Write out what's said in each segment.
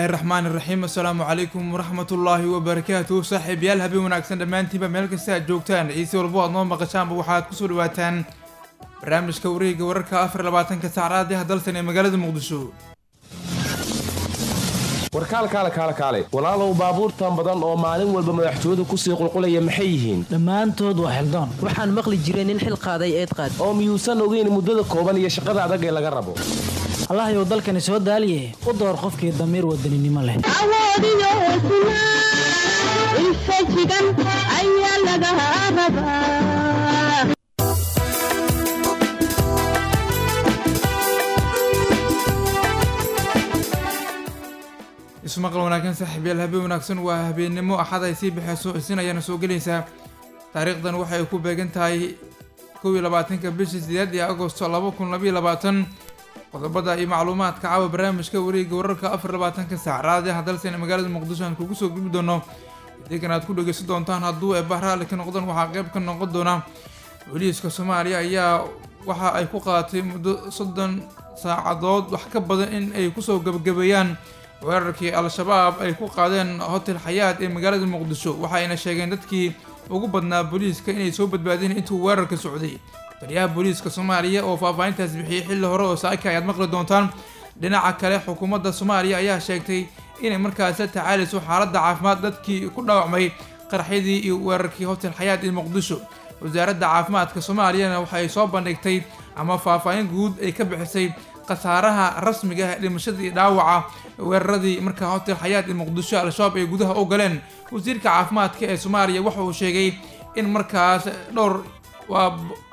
illaahi raxmaan iraxiim assalaamu calaykum waraxmatullaahi wabarakaatuh saaxiibayaal habeen wanaagsan dhammaantiinba meel kasta aad joogtaan ciise walbo aad noo maqashaanba waxaad kusoo dhawaataan barnaamijka wareega wararka afar labaatanka saacraadiha dalsan ee magaalada muqdisho warkaalkaale kaale kaale walaalow baabuurtan badan oo maalin walba madaxtooyadu kusii qulqulaya maxay yihiin dhammaantood waa xildoon waxaan maqli jiray nin xil qaaday eed qaad oo miyuusan ogeyn muddada kooban iyo shaqada adag ee laga rabo allahyow dalkani soo daaliye u door qofkii damiir wadaninimo leh awoodiyo hesnaa infajigan ayaa laga rabaa ismaqal wanaagsan saaxiibayaal habeen wanaagsan waa habeennimo axad ay sii baxeyso isin ayaana soo gelaysaa taariikhdan waxay ku beegan tahay kow iyo labaatanka bishii sideed iyo agosto laba kun labaiyo labaatan qodobada iyo macluumaadka caawa barnaamijka wareega wararka afar labaatanka saac raadiaha dalsan ee magaalada muqdisho aan kugu soo gudbi doono deegan aad ku dhegeysan doontaan hadduu eebah raalli ka noqdaan waxaa qeyb ka noqon doona booliiska soomaaliya ayaa waxa ay ku qaadatay muddo soddon saacadood wax ka badan in ay kusoo gabagabeeyaan weerarkii al-shabaab ay ku qaadeen hotel xayaad ee magaalada muqdisho waxayna sheegeen dadkii ugu badnaa booliiska inay soo badbaadeen intuu weerarka socday taliyaha booliiska soomaaliya oo faahfaahintaas bixiyey xilli hore oo saaka ayaad maqli doontaan dhinaca kale xukuumadda soomaaliya ayaa sheegtay inay markaas la tacaalayso xaaladda caafimaad dadkii ku dhaawacmay qaraxyadii iyo weerarkii hotel xayaad ee muqdisho wasaaradda caafimaadka soomaaliyana waxay soo bandhigtay ama faahfaahin guud ay ka bixisay khasaaraha rasmiga ah dhimashadii dhaawaca weeraradii markaa hotel xayaad ee muqdisho al-shabaab ay gudaha u galeen wasiirka caafimaadka ee soomaaliya waxa uu sheegay in markaas dhowr waa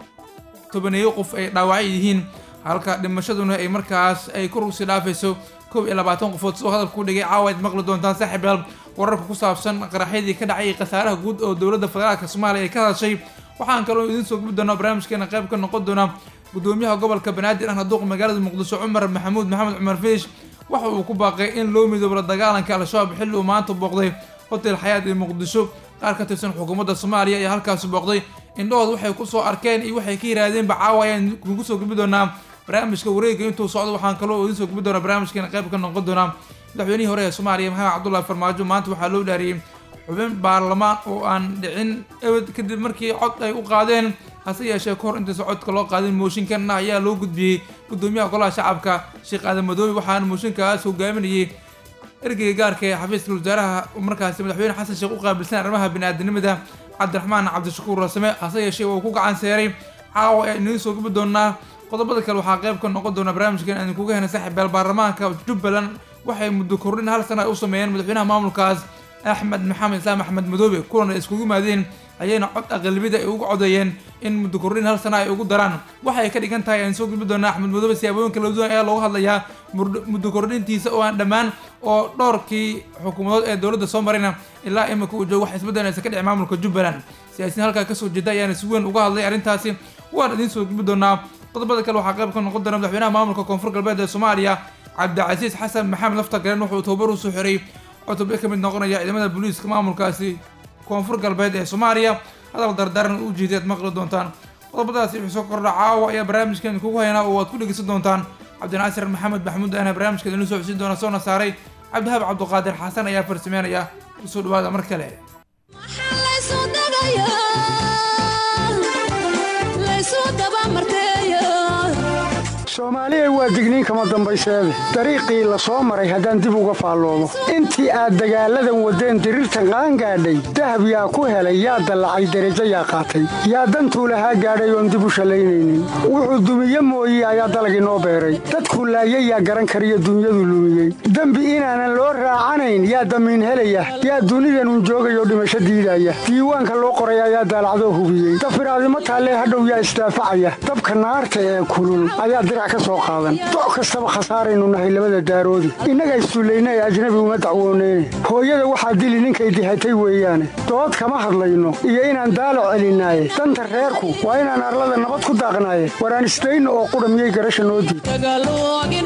tobaneeyo qof ay dhaawacyo yihiin halka dhimashaduna ay markaas ay ku rugsi dhaafayso kow iyo labaatan qofood sidoo hadalka ku dhigay caawa aad maqli doontaan saaxiibayaal wararka ku saabsan qaraxyadii ka dhacay khasaaraha guud oo dowladda federaalka soomaaliya ay ka hadashay waxaan kaloo idiin soo gubi doonaa barnaamijkeena qayb ka noqon doona gudoomiyaha gobolka banaadir ahna duuqa magaalada muqdisho cumar maxamuud maxamed cumar fiish waxa uu ku baaqay in loo midoobo la dagaalanka al-shabaab xilli uu maanta booqday hotel xayaad ee muqdisho qaar ka tirsan xukuumadda soomaaliya ayaa halkaasi booqday indhahood waxay kusoo arkeen iyo waxay ka yiraahdeenba caawa ayaan kugu soo gubi doonaa barnaamijka wareega intuu socdo waxaan kaloo idiin soo gubi doonaa barnaamijkeena qayb ka noqon doonaa madaxweynihii hore ee soomaaliya maxamed cabdullahi farmaajo maanta waxaa loo dhaariyey xubin baarlamaan oo aan dhicin ebed kadib markii cod ay u qaadeen hase yeeshee kahor intaysa codka loo qaadin mooshinkanna ayaa loo gudbiyey gudoomiyaha golaha shacabka sheekh aadan madoobe waxaana mooshinkaas hogaaminayay ergeyga gaarka ee xafiiska wasaaraha markaasi madaxweyne xasan sheekh u qaabilsan arrimaha bini-aadanimada cabdiraxmaan cabdishakuur rasame hase yeeshee waa ku gacan seeray caawa ayaan idiin soo gubi doonaa qodobada kale waxaa qayb ka noqon doona barnaamijkan aan idinkuga hena saaxiibayaal baarlamaanka jubbaland waxay muddo kordhin hal sana ay u sameeyeen madaxweynaha maamulkaas axmed maxamed islaam axmed madoobe kulan ay iskugu yimaadeen ayayna cod aqalibida ay ugu codeeyeen in muddo kordhin hal sana ay ugu daraan waxay ka dhigan tahay aan soo gudbi doonaa axmed madoobe siyaabooyin kala duwan ayaa loogu hadlayaa muddo kordhintiisa oo aan dhammaan oo dhowrkii xukuumadood ee dowladda soo marayna ilaa imika uu joogo wax isbeddelaysa ka dhici maamulka jubbaland siyaasiyiin halkaa kasoo jeeda ayaana si weyn uga hadlay arrintaasi waan idiin soo gudbi doonaa qodobada kale waxaa qayb ka noqon doona madaxweynaha maamulka koonfur galbeed ee soomaaliya cabdicasiis xasan maxamed lafta garen wuxuu tababar usoo xiray cutubyo ka mid noqonaya ciidamada booliiska maamulkaasi koonfur galbeed ee soomaaliya hadal dardaaran u jiiday aad maqli doontaan qodobadaasi wixii soo kordha caawa ayaa barnaamijkan kugu haynaa oo aad ku dhegeysan doontaan cabdinaasir maxamed maxamuud ahna barnaamijka idinla soo codsiin doona soona saaray cabdihab cabduqaadir xasan ayaa farsameynaya kusoo dhawaada mar kale soomaaliya waa digniin kama dambayseede dariiqii la soo maray haddaan dib uga faalloomo intii aad dagaalladan waddeen diriirtan qaangaadhay dahab yaa ku helay yaa dallacay derajo yaa qaatay yaa dantuu lahaa gaadhay oon dib u shallaynaynin wuxuu dumiye mooye ayaa dalagii noo beeray dadkuu laayay yaa garan kariyo dunyadu lumiyey dembi inaanan loo raacanayn yaa damiin helaya yaa dunidanun joogayoo dhimasho diidaya diiwaanka loo qoray ayaa daalacdoo hubiyey dafiraadimo taallee hadhow yaa isdaafacaya dabka naarta ee kulul ayaa dirac doc kastaba khasaaraynu nahay labada daaroodi innaga isduulayna ee ajnabi uma dacwooneyne hooyada waxaa dili ninkay dihatay weeyaane dood kama hadlayno iyo inaan daalac celinaaye danta reerku waa inaan arlada nabad ku daaqnaaye waraan isdayno oo qudha miyay garasha noo diid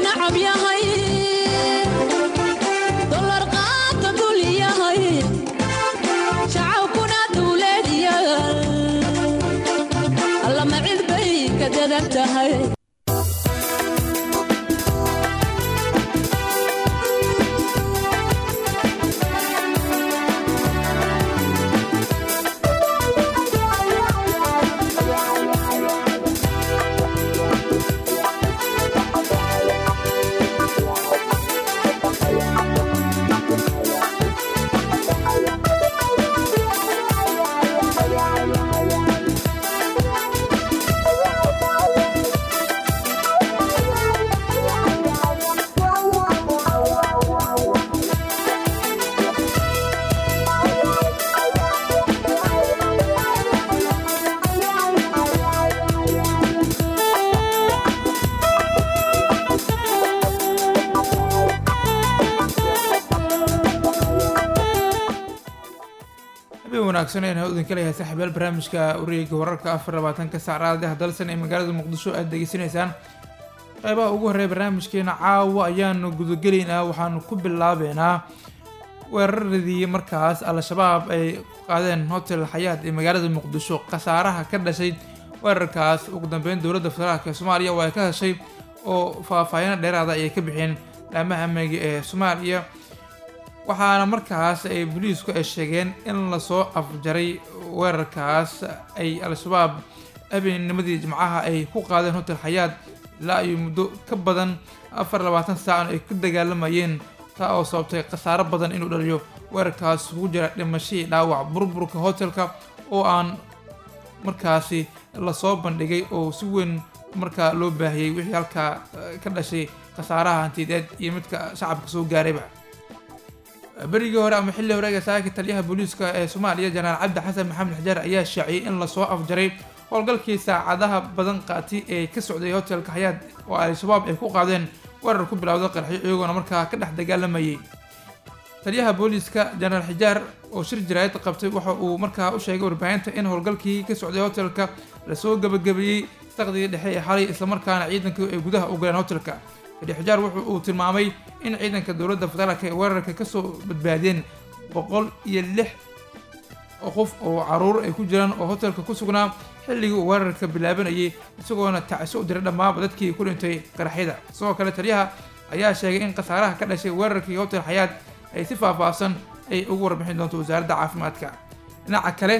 habeen wanaagsan ayna udinka leeyahay saaxiibayaal barnaamijka wareega wararka afar labaatanka saacadaha dalsan ee magaalada muqdisho aad degeysanaysaan qeybaha ugu horreeya barnaamijkeena caawa ayaanu gudagelaynaa waxaanu ku bilaabeynaa weeraradii markaas al-shabaab ay qaadeen hotel xayaad ee magaalada muqdisho khasaaraha ka dhashay weerarkaas ugu dambeyn dowladda federaalk ee soomaaliya waa ay ka heshay oo faahfaahino dheeraada ayay ka bixeen laamaha amniga ee soomaaliya waxaana markaas ay booliisku ay sheegeen in lasoo afjaray weerarkaas ay al-shabaab habeennimadii jimcaha ay ku qaadeen hotel xayaad ilaa iyo muddo ka badan afar labaatan saacan ay ku dagaalamayeen taa oo sababtay khasaaro badan inuu dhaliyo weerarkaas ugu jira dhimashadii dhaawac burburka hotelka oo aan markaasi lasoo bandhigay oo si weyn markaa loo baahiyey wixii halkaa ka dhashay khasaaraha hantideed iyo midka shacabka soo gaarayba berigii hore ama xilli horeega saaka taliyaha booliiska ee soomaaliya janaal cabdi xasan maxamed xajaar ayaa shaaciyey in lasoo afjaray howlgalkii saacadaha badan qaati ee ka socday hotelka xayaad oo al-shabaab ay ku qaadeen weerar ku bilowda qarxyo iyagoona markaa ka dhex dagaalamayay taliyaha booliiska janaal xijaar oo shir jaraayad qabtay waxa uu markaa u sheegay warbaahinta in howlgalkii ka socday hotelka lasoo gabagabeeyey saqdigii dhexe ee xalay islamarkaana ciidanku ay gudaha u galeen hotelka taliya xijaar wuxu uu tilmaamay in ciidanka dowladda federaalk ay weerarka kasoo badbaadeen boqol iyo lix qof oo caruur ay ku jiraan oo hotelka ku sugnaa xilligii uu weerarka bilaabanayay isagoona tacso u diray dhammaaba dadkii ku dhintay qaraxyada sidoo kale taliyaha ayaa sheegay in khasaaraha ka dhashay weerarkii hotel xayaad ay si faahfaahsan ay ugu warbixin doonto wasaaradda caafimaadka dhinaca kale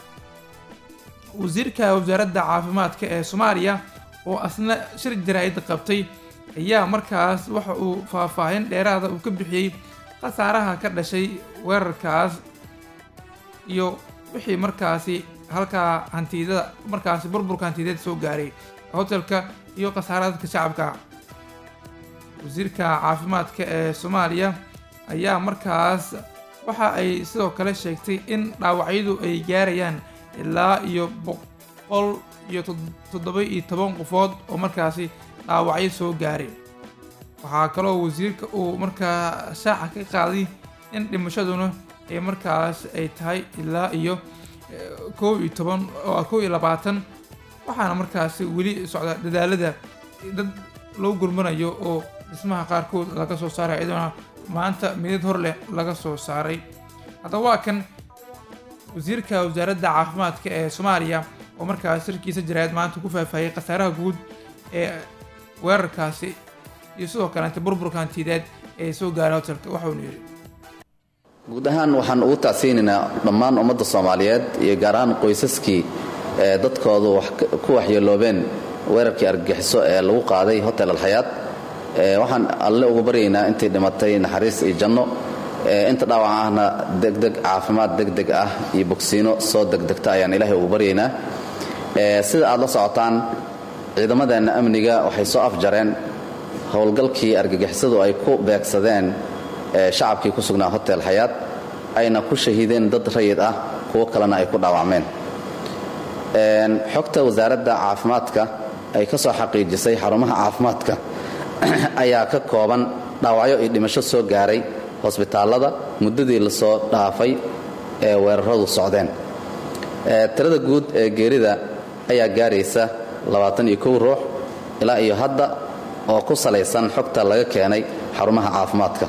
wasiirka wasaaradda caafimaadka ee soomaaliya oo asna shir jaraa'id qabtay ayaa markaas waxa uu faahfaahin dheeraada uu ka bixiyey khasaaraha ka dhashay weerarkaas iyo wixii markaasi halkaa hantidada markaasi burburka hantideed soo gaaray hotelka iyo khasaaraha dadka shacabka wasiirka caafimaadka ee soomaaliya ayaa markaas waxa ay sidoo kale sheegtay in dhaawacyadu ay gaarayaan ilaa iyo boqol iyo toddoba iyo toban qofood oo markaasi dhaawacyo soo gaaray waxaa kaloo wasiirka uu markaa shaaca ka qaaday in dhimashaduna ay markaas ay tahay ilaa iyo kow iyo toban oo kow iyo labaatan waxaana markaasi weli socda dadaalada dad loo gurmanayo oo dhismaha qaarkood laga soo saaray iyadoona maanta midad hor leh laga soo saaray haddaba waa kan wasiirka wasaaradda caafimaadka ee soomaaliya oo markaas shirkiisa jaraayad maanta ku faahfaahiyey khasaaraha guud ee weerarkaasi iyo sidoo kaleente burburka hantideed ee soo gaaray hotelka waxaunu yidhi guud ahaan waxaan ugu tacsiinaynaa dhammaan ummadda soomaaliyeed iyo gaar ahaan qoysaskii ee dadkoodu ku waxyeeloobeen weerarkii argagixiso ee lagu qaaday hotel alxayaad waxaan alle ugu baryaynaa intii dhimatay naxariis iyo janno inta dhaawac ahna degdeg caafimaad degdeg ah iyo bogsiino soo degdegta ayaan ilaahay ugu baryaynaa sida aad la socotaan ciidamadeenna amniga waxay soo afjareen howlgalkii argagixisadu ay ku beegsadeen shacabkii ku sugnaa hotel xayaad ayna ku shahiideen dad rayid ah kuwo kalena ay ku dhaawacmeen xogta wasaaradda caafimaadka ay ka soo xaqiijisay xarumaha caafimaadka ayaa ka kooban dhaawacyo iyo dhimasho soo gaaray hosbitaallada muddadii lasoo dhaafay ee weeraradu socdeen tirada guud ee geerida ayaa gaaraysa ruux ilaa iyo hadda oo ku salaysan xogta laga keenay xarumaha caafimaadka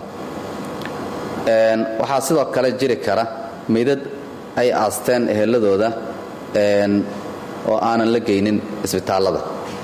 waxaa sidoo kale jiri kara meydad ay aasteen eheladooda oo aanan la geynin isbitaallada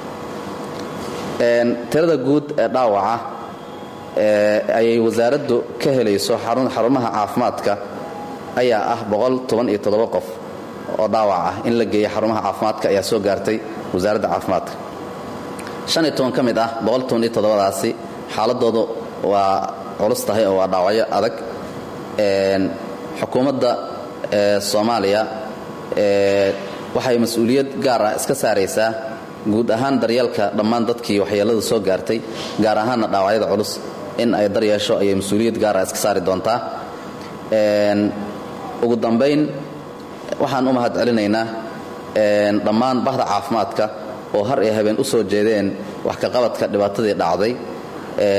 tirada guud ee dhaawaca ayay wasaaraddu ka helayso xarumaha caafimaadka ayaa ah qof oo dhaawac ah in la geeya xarumaha caafimaadka ayaa soo gaartay wasaaradda caafimaadka ka mid ah daasi xaaladoodu waa culus tahay oo waa dhaawacyo adag xukuumadda soomaaliya waxay mas-uuliyad gaar ah iska saaraysaa guud ahaan daryeelka dhammaan dadkii waxyeellada soo gaartay gaar ahaanna dhaawacyada culus in ay daryeesho ayay mas-uuliyad gaar ah iska saari doontaa ugu dambayn waxaan u mahad celinaynaa dhammaan bahda caafimaadka oo har iyo habeen u soo jeedeen wax kaqabadka dhibaatadii dhacday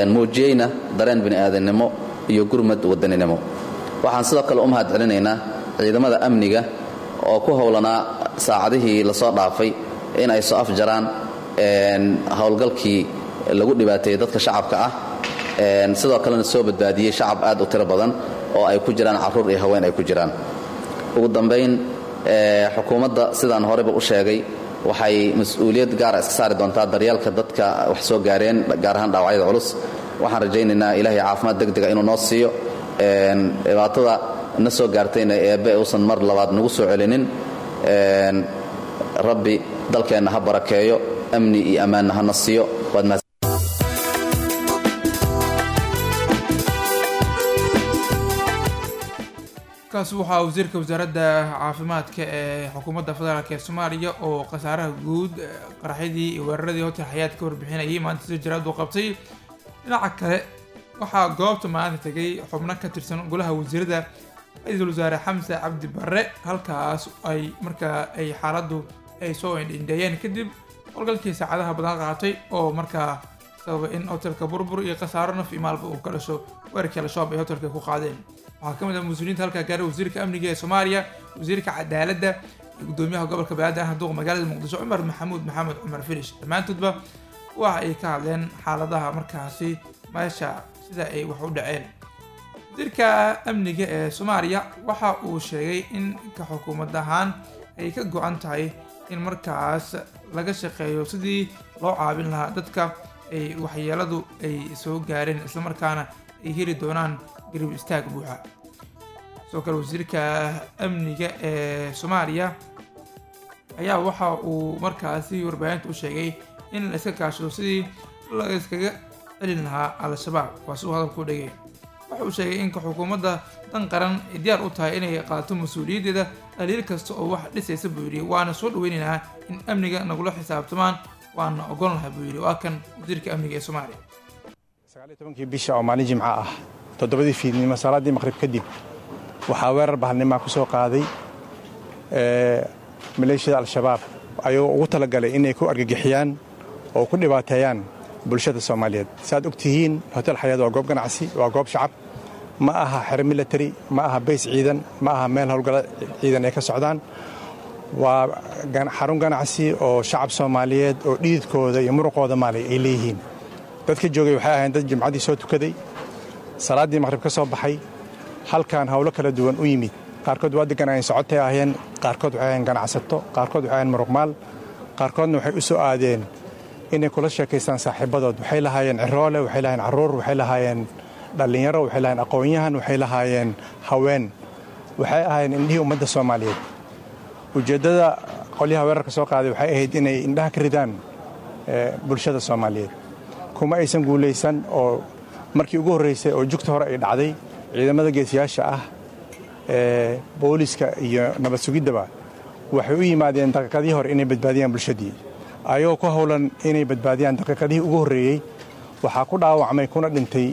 muujiyeyna dareen bini'aadannimo iyo gurmad wadaninimo waxaan sidoo kale u mahad celinaynaa ciidamada amniga oo ku howlanaa saacadihii lasoo dhaafay in ay soo afjaraan howlgalkii lagu dhibaateeyey dadka shacabka ah sidoo kalena soo badbaadiyey shacab aad u tiro badan oo ay ku jiraan carruur iyo haween ay ku jiraan ugu dambayn xukuumadda sidaan horeyba u sheegay waxay mas-uuliyad gaara iska saari doontaa daryeelka dadka wax soo gaareen gaar ahaan dhaawacyada culus waxaan rajaynaynaa ilaahay caafimaad degdega inuu noo siiyo dhibaatada na soo gaartayna eebbe uusan mar labaad nagu soo celinin rabbi dalkeenna ha barakeeyo amni iyo ammaanna hana siiyo waad mahad kaas waxaa wasiirka wasaaradda caafimaadka ee xukuumadda federaalk ee soomaaliya oo khasaaraha guud qaraxyadii iyo weeraradii hotel xayaad ka warbixinayay maanta si jaraad uu qabtay dhinaca kale waxaa goobta maanta tegay xubno ka tirsan golaha wasiirada ra-iisul wasaare xamse cabdi barre halkaas ay markaa ay xaaladdu ay soo indhindheeyeen kadib howlgalkii saacadaha badan qaatay oo markaa sababa in hotelka burbur iyo khasaaro naf iyo maalba uu ka dhasho weerarkii al-shabaab ay hotelka ku qaadeen waxaa ka mid ah mas-uuliyiinta halkaa gaaray wasiirka amniga ee soomaaliya wasiirka cadaaladda iyo gudoomiyaha gobolka banaadir ah duuqa magaalada muqdisho cumar maxamuud maxamed cumar filish dhammaantoodba waxa ay ka hadleen xaaladaha markaasi meesha sida ay wax u dhaceen wasiirka amniga ee soomaaliya waxa uu sheegay in ka xukuumad ahaan ay ka go-an tahay in markaas laga shaqeeyo sidii loo caabin lahaa dadka ay waxyeeladu ay soo gaareen islamarkaana ay heli doonaan garib istaag buuxa sidoo kale wasiirka amniga ee soomaaliya ayaa waxa uu markaasi warbaahinta u sheegay in la iska kaashado sidii la iskaga celin lahaa al-shabaab waa siduu hadalku dhegay waxa uu sheegay in xukuumadda dan qaran ay diyaar u tahay inay qaadato mas-uuliyaddeeda dhaliil kasta oo wax dhisaysa buu yidhi waana soo dhaweynaynaa in amniga nagula xisaabtamaan waana ogon lahay buu yidhi waa kan wasiirka amniga ee soomaaliya tobankii bisha oo maalin jimco ah toddobadii fiidnimo salaaddii maqhrib kadib waxaa weerar bahalnimaa ku soo qaaday maleeshiyada al-shabaab ayagoo ugu talagalay inay ku argagixiyaan oo ku dhibaateeyaan bulshada soomaaliyeed saaad og tihiin hotel xayaad waa goob ganacsi waa goob shacab ma aha xero military ma aha bays ciidan ma aha meel howlgala ciidan ay ka socdaan waa xarun ganacsi oo shacab soomaaliyeed oo dhididkooda iyo muruqooda maalay ay leeyihiin dadka joogay waxay ahayn dad jimcaddii soo tukaday salaaddii maqhrib ka soo baxay halkan howlo kala duwan u yimid qaarkood waa degganaayeen socotay ahayeen qaarkood waxay ahayn ganacsato qaarkood waxay ahayn muruqmaal qaarkoodna waxay u soo aadeen inay kula sheekaystaan saaxiibadood waxay lahaayeen ciroole waxay lahaayeen carruur waxay lahaayeen dhallinyaro waxay lahaayeen aqoon-yahan waxay lahaayeen haween waxay ahaayeen indhihii ummadda soomaaliyeed ujeeddada qolyaha weerarka soo qaaday waxay ahayd inay indhaha ka ridaan bulshada soomaaliyeed kuma aysan guulaysan oo markii ugu horraysay oo jugta hore ay dhacday ciidamada geesiyaasha ah ee booliska iyo nabad sugiddaba waxay u yimaadeen daqiiqadihii hore inay badbaadiyaan bulshadii ayagoo ku howlan inay badbaadiyaan daqiiqadihii ugu horreeyey waxaa ku dhaawacmay kuna dhintay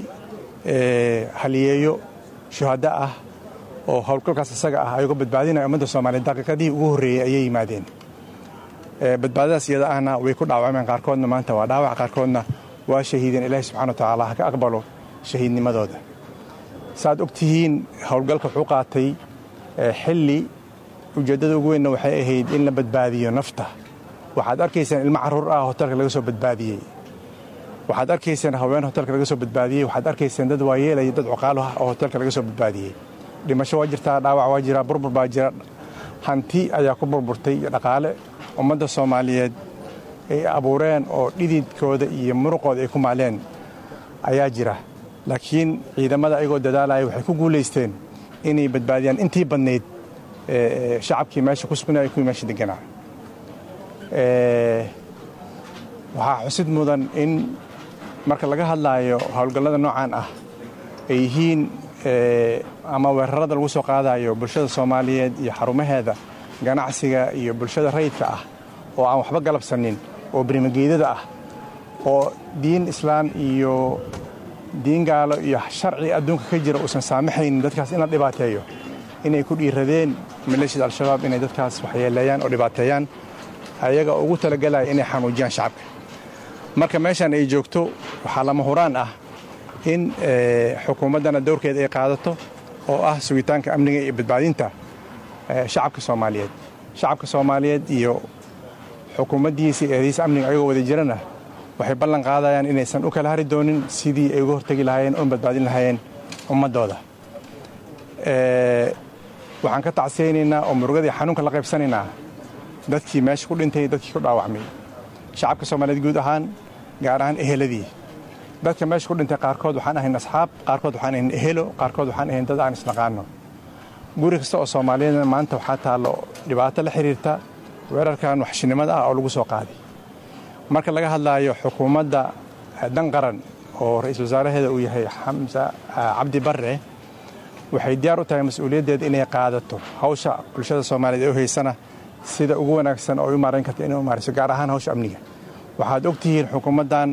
haliyeeyo shuhaddo ah oo howlgalkaas isaga ah ayagoo badbaadinaya ummadda soomaaliyeed daqiiqadihii ugu horreeyey ayay yimaadeen badbaadadaas iyada ahna way ku dhaawacmeen qaarkoodna maanta waa dhaawac qaarkoodna waa shahiideen ilaahi subxana wa tacaala ha ka aqbalo shahiidnimadooda saaad og tihiin howlgalka wuxuu qaatay xilli ujeeddada ugu weynna waxay ahayd in la badbaadiyo nafta waxaad arkaysaan ilmo carruur ah hotelka laga soo badbaadiyey waxaad arkaysaan haween hotelka laga soo badbaadiyey waxaad arkaysaan dad waayeelaya dad cuqaalo ah oo hotelka laga soo badbaadiyey dhimasho waa jirtaa dhaawac waa jira burbur baa jira hanti ayaa ku burburtay iyo dhaqaale ummadda soomaaliyeed ay abuureen oo dhididkooda iyo muruqooda ay ku maaleen ayaa jira laakiin ciidamada ayagoo dadaalaya waxay ku guulaysteen inay badbaadiyaan intii badnayd shacabkii meesha ku sugnaya kuwii meesha deganaa waxaa xusid mudan in marka laga hadlaayo howlgallada noocan ah ay yihiin ama weerarada lagu soo qaadayo bulshada soomaaliyeed iyo xarumaheeda ganacsiga iyo bulshada rayidka ah oo aan waxba galabsanin oo berimageydada ah oo diin islaan iyo diin gaalo iyo sharci adduunka ka jira uusan saamaxaynin dadkaas in la dhibaateeyo inay ku dhiiradeen maleeshiyada al-shabaab inay dadkaas waxyeeleeyaan oo dhibaateeyaan ayaga ugu talagelaya inay xanuujiyaan shacabka marka meeshan ay joogto waxaa lama huraan ah in xukuumaddana dowrkeeda ay qaadato oo ah sugitaanka amniga iyo badbaadinta shacabka soomaaliyeed shacabka soomaaliyeed iyo xukuumaddiisa iyo eedaysa amniga ayagoo wada jirana waxay ballan qaadayaan inaysan u kala hari doonin sidii ay uga hortegi lahaayeen oon badbaadin lahaayeen ummaddooda waxaan ka tacsiyaynaynaa oo murugadii xanuunka la qaybsanaynaa dadkii meesha ku dhintay dadkii ku dhaawacmay shacabka soomaaliyeed guud ahaan gaar ahaan eheladii dadka meesha ku dhintay qaarkood waxaan ahayn asxaab qaarkood waxaan ahayn ehelo qaarkood waxaan ahayn dad aan isnaqaano guri kasta oo soomaaliyeedna maanta waxaa taallo dhibaato la xiriirta weerarkan waxshinimada ah oo lagu soo qaaday marka laga hadlaayo xukuumadda dan qaran oo ra-iisul wasaaraheeda uu yahay xamse cabdi barre waxay diyaar u tahay mas-uuliyaddeeda inay qaadato hawsha bulshada soomaaliyeed ee u haysana sida ugu wanaagsan oo u maarayn karta inay u maarayso gaar ahaan hawsha amniga waxaad og tihiin xukuumaddan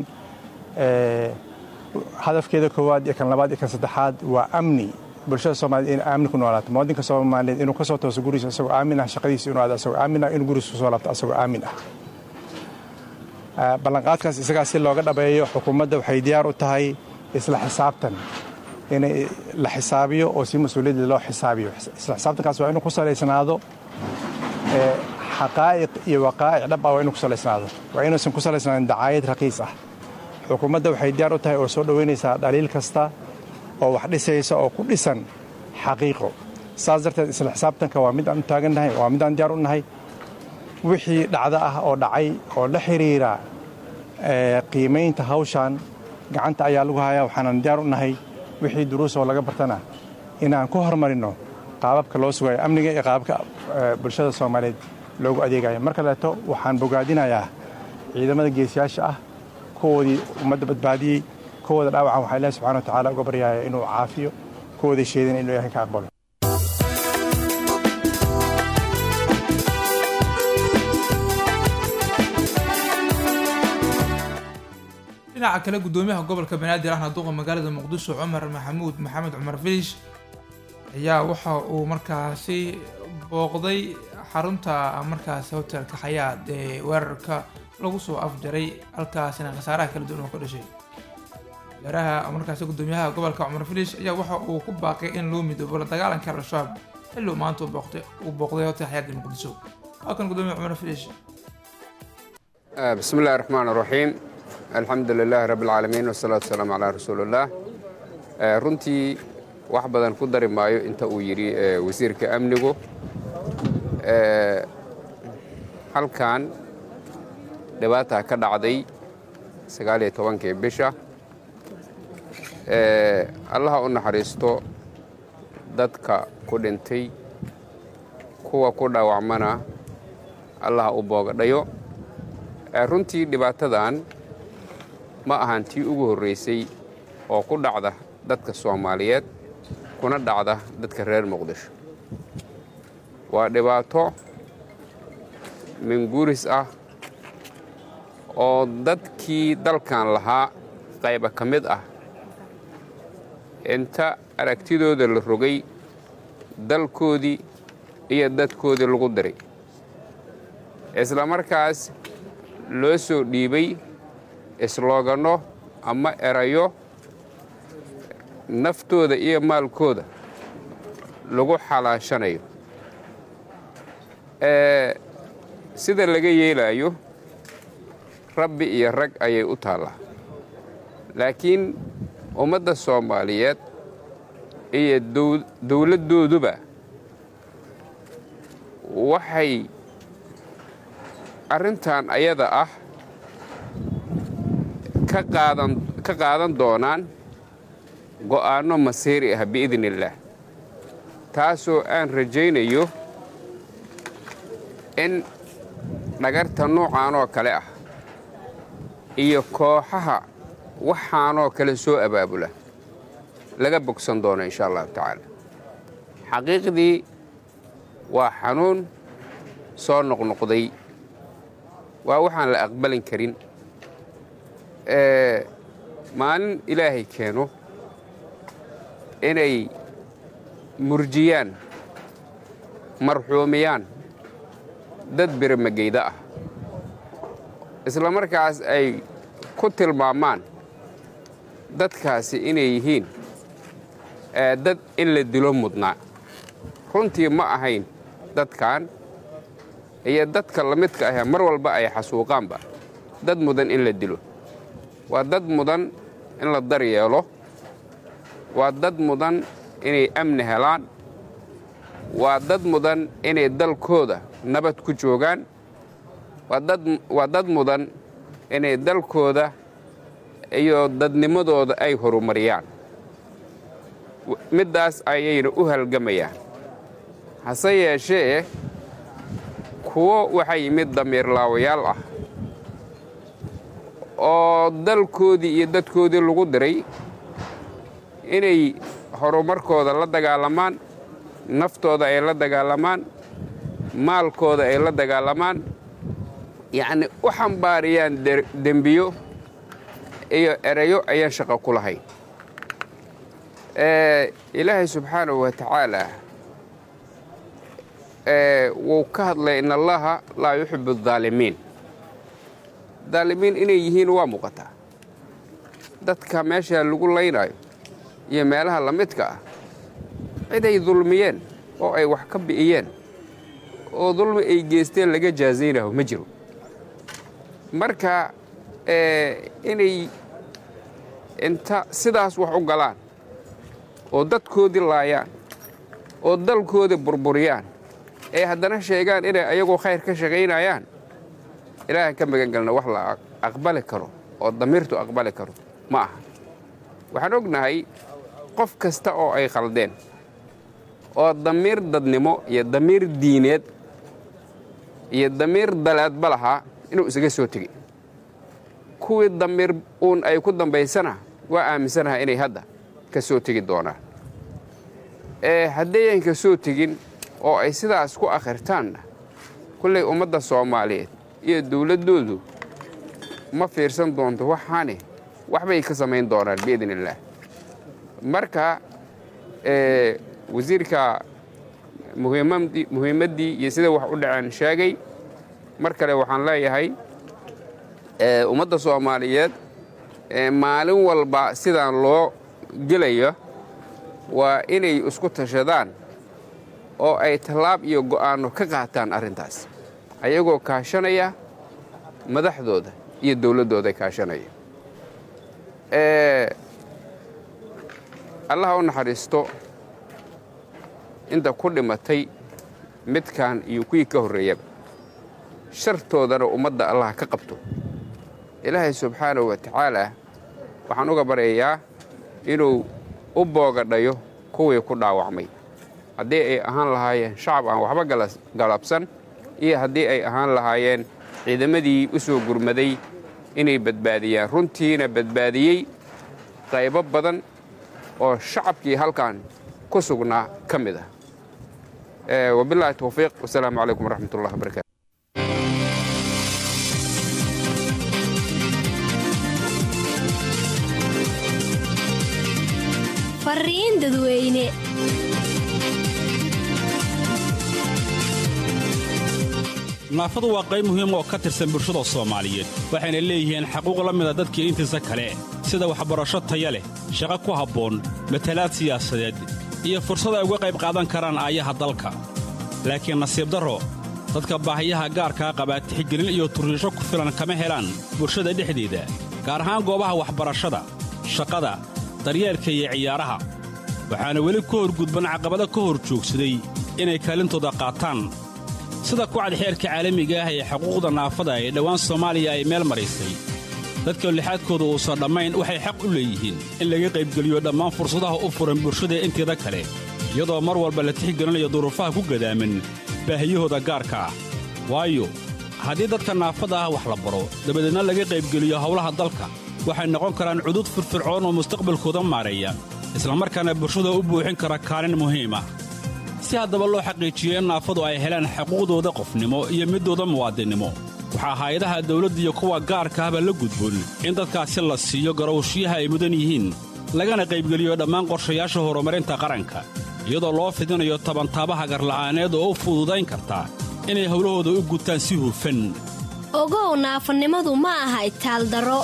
hadafkeeda koowaad iyo kan labaad iyo kan saddexaad waa amni bulshada soomaaliyed in aamin ku noolaato muwadinka soomaaliyeed inuu ka soo tooso gurigiisa asagoo aamin ah shaqadiisa inuu aado asagoo aamin ah inuu gurigiisa kusoo laabto asagoo aamin ah ballanqaadkaas isagaa si looga dhabeeyo xukuumadda waxay diyaar u tahay isla xisaabtan inay la xisaabiyo oo si mas-uuliyadda loo xisaabiyo isla xisaabtankaas waa inuu ku salaysnaado xaqaa'iq iyo waqaa'ic dhab ah waa inuu ku salaysnaado waa inuusan ku salaysnaanin dacaayad raqiis ah xukuumadda waxay diyaar u tahay oo soo dhoweynaysaa dhaliil kasta oo wax dhisaysa oo ku dhisan xaqiiqo saas darteed isla xisaabtanka waa mid aan u taagannahay waa mid aan diyaar u nahay wixii dhacdo ah oo dhacay oo la xiriira qiimaynta hawshan gacanta ayaa lagu hayaa waxaanan diyaar u nahay wixii duruus oo laga bartana inaan ku hormarinno qaababka loo sugayo amniga iyo qaababka bulshada soomaaliyeed loogu adeegayo marka leeto waxaan bogaadinayaa ciidamada geesiyaasha ah kuwoodii ummadda badbaadiyey kuwooda dhaawacan waxaa ilahi subxana wa tacaala uga baryaaya inuu caafiyo kuwooday sheedeen inuu ilahay ka aqbalo dhinaca kale gudoomiyaha gobolka banaadir ahna duqa magaalada muqdisho cumar maxamuud maxamed cumar filish ayaa waxa uu markaasi booqday xarunta markaasi hotelka xayaad ee weerarka lagu soo afjaray halkaasina khasaaraha kala duwan oo ka dhashay wasaaraha markaasi gudoomiyaha gobolka cumar filish ayaa waxa uu ku baaqay in loo midoobo la dagaalanka al-shabaab xilli uu maanta uu booqday hotel xayaad ee muqdisho waa kan gudoomiya cumar filish بسم الله الرحمن الرحيم الحمد لله رب العالمين والصلاة والسلام على رسول الله runtii wax badan ku dari maayo inta uu yidhi wasiirka amnigu halkan dhibaata ka dhacday sagaaliyo tobankii bisha allaha u naxariisto dadka ku dhintay kuwa ku dhaawacmana allaha u boogadhayo runtii dhibaatadan ma ahan tii ugu horraysay oo ku dhacda dadka soomaaliyeed kuna dhacda dadka reer muqdisho waa dhibaato minguuris ah oo dadkii dalkan lahaa qayba ka mid ah inta aragtidooda la rogay dalkoodii iyo dadkoodii lagu diray isla markaas loo soo dhiibay islooganno ama erayo naftooda iyo maalkooda lagu xalaashanayo sida laga yeelaayo rabbi iyo rag ayay u taallaa laakiin ummadda soomaaliyeed iyo dowladdooduba waxay arrintan ayada ah ka qaadan doonaan go'aanno masiiri ah biidn illaah taasoo aan rajaynayo in dhagarta noocaanoo kale ah iyo kooxaha waxaanoo kale soo abaabula laga bogsan doono insha allahu tacaala xaqiiqdii waa xanuun soo noqnoqday waa waxaan la aqbalin karin maalin ilaahay keeno inay murjiyaan marxuumiyaan dad biramageyda ah isla markaas ay ku tilmaamaan dadkaasi inay yihiin dad in la dilo mudnaa runtii ma ahayn dadkan iyo dadka la midka ahee mar walba ay xasuuqaanba dad mudan in la dilo waa dad mudan in la daryeelo waa dad mudan inay amni helaan waa dad mudan inay dalkooda nabad ku joogaan waa dad mudan inay dalkooda iyo dadnimadooda ay horumariyaan middaas ayayna u halgamayaan hase yeeshee kuwo waxaa yimid damiirlaawayaal ah oo dalkoodii iyo dadkoodii lagu diray inay horumarkooda la dagaalamaan naftooda ay la dagaalamaan maalkooda ay la dagaalamaan yacni u xambaariyaan dembiyo iyo erayo ayaan shaqo ku lahayn ilaahay subxaanahu wa tacaala wuu ka hadlay in allaha laa yuxibu adaalimiin daalimiin inay yihiin waa muuqataa dadka meesha lagu laynaayo iyo meelaha la midka ah ciday dulmiyeen oo ay wax ka bi'iyeen oo dulmi ay geysteen laga jaazaynaho ma jiro marka inay inta sidaas wax u galaan oo dadkoodii laayaan oo dalkoodii burburiyaan ee haddana sheegaan inay ayagoo khayr ka shaqaynayaan ilaahan ka magan galna wax la aqbali karo oo damiirtu aqbali karo ma aha waxaan ognahay qof kasta oo ay khaldeen oo damiir dadnimo iyo damiir diineed iyo damiir daleedba lahaa inuu isaga soo tegey kuwii damiir uun ay ku dambaysana waa aaminsanaha inay hadda ka soo tegi doonaan haddayan ka soo tegin oo ay sidaas ku akhirtaanna kullay ummadda soomaaliyeed iyo dawladdoodu ma fiirsan doonto waxaane waxbay ka samayn doonaan biidn illaah marka wasiirka muhiimaddii iyo sida wax u dhaceen sheegay mar kale waxaan leeyahay ummadda soomaaliyeed maalin walba sidaan loo gelayo waa inay isku tashadaan oo ay tallaab iyo go'aanno ka qaataan arrintaas ayagoo kaashanaya madaxdooda iyo dawladdooda kaashanaya allaha u naxariisto inta ku dhimatay midkan iyo kuwii ka horreeyaba shartoodana ummadda allah ka qabto ilaahay subxaanahu wa tacaalaa waxaan uga baryayaa inuu u boogadhayo kuwii ku dhaawacmay haddii ay ahaan lahaayeen shacab aan waxba galabsan iyo haddii ay ahaan lahaayeen ciidamadii u soo gurmaday inay badbaadiyaan runtiina badbaadiyey qaybo badan oo shacabkii halkan ku sugnaa ka mid ah wabilaahi towfiiq wasalaamu calaykum waraxmat ullah wabarakatu fariin dadweyne naafadu waa qayb muhiim oo ka tirsan bulshada soomaaliyeed waxayna leeyihiin xaquuq la mida dadkii intiisa kale sida waxbarasho taya leh shaqo ku habboon matalaad siyaasadeed iyo fursad ay uga qayb qaadan karaan aayaha dalka laakiin nasiib darro dadka baahiyaha gaarkaa qabaa tixgelin iyo turriisho ku filan kama helaan bulshada dhexdeeda gaar ahaan goobaha waxbarashada shaqada daryeelka iyo ciyaaraha waxaana weli ka horgudban caqabado ka hor joogsaday inay kaalintooda qaataan sida kucad xeerka caalamiga ah ee xuquuqda naafada ee dhowaan soomaaliya ay meel maraysay dadka lixaadkooda uusan dhammayn waxay xaq u leeyihiin in laga qaybgeliyo dhammaan fursadaha u furan bulshada inteeda kale iyadoo mar walba la tixgelinayo duruufaha ku gadaaman baahiyahooda gaarka ah waayo haddii dadka naafada ah wax la baro dabadeedna laga qaybgeliyo howlaha dalka waxay noqon karaan cudud firfircoon oo mustaqbalkooda maareeya islamarkaana bulshada u buuxin kara kaalin muhiim ah si haddaba loo xaqiijiyo in naafadu ay helaan xuquuqdooda qofnimo iyo middooda muwaadinnimo waxaa hay-adaha dawladda iyo kuwa gaarka ahba la gudboon in dadkaasi la siiyo garowshiyaha ay mudan yihiin lagana qaybgeliyo dhammaan qorshayaasha horumarinta qaranka iyadoo loo fidinayo tabantaabaha garla'aaneed oo u fududayn karta inay howlahooda u gutaan si hufan ogow naafanimadu ma aha itaaldaro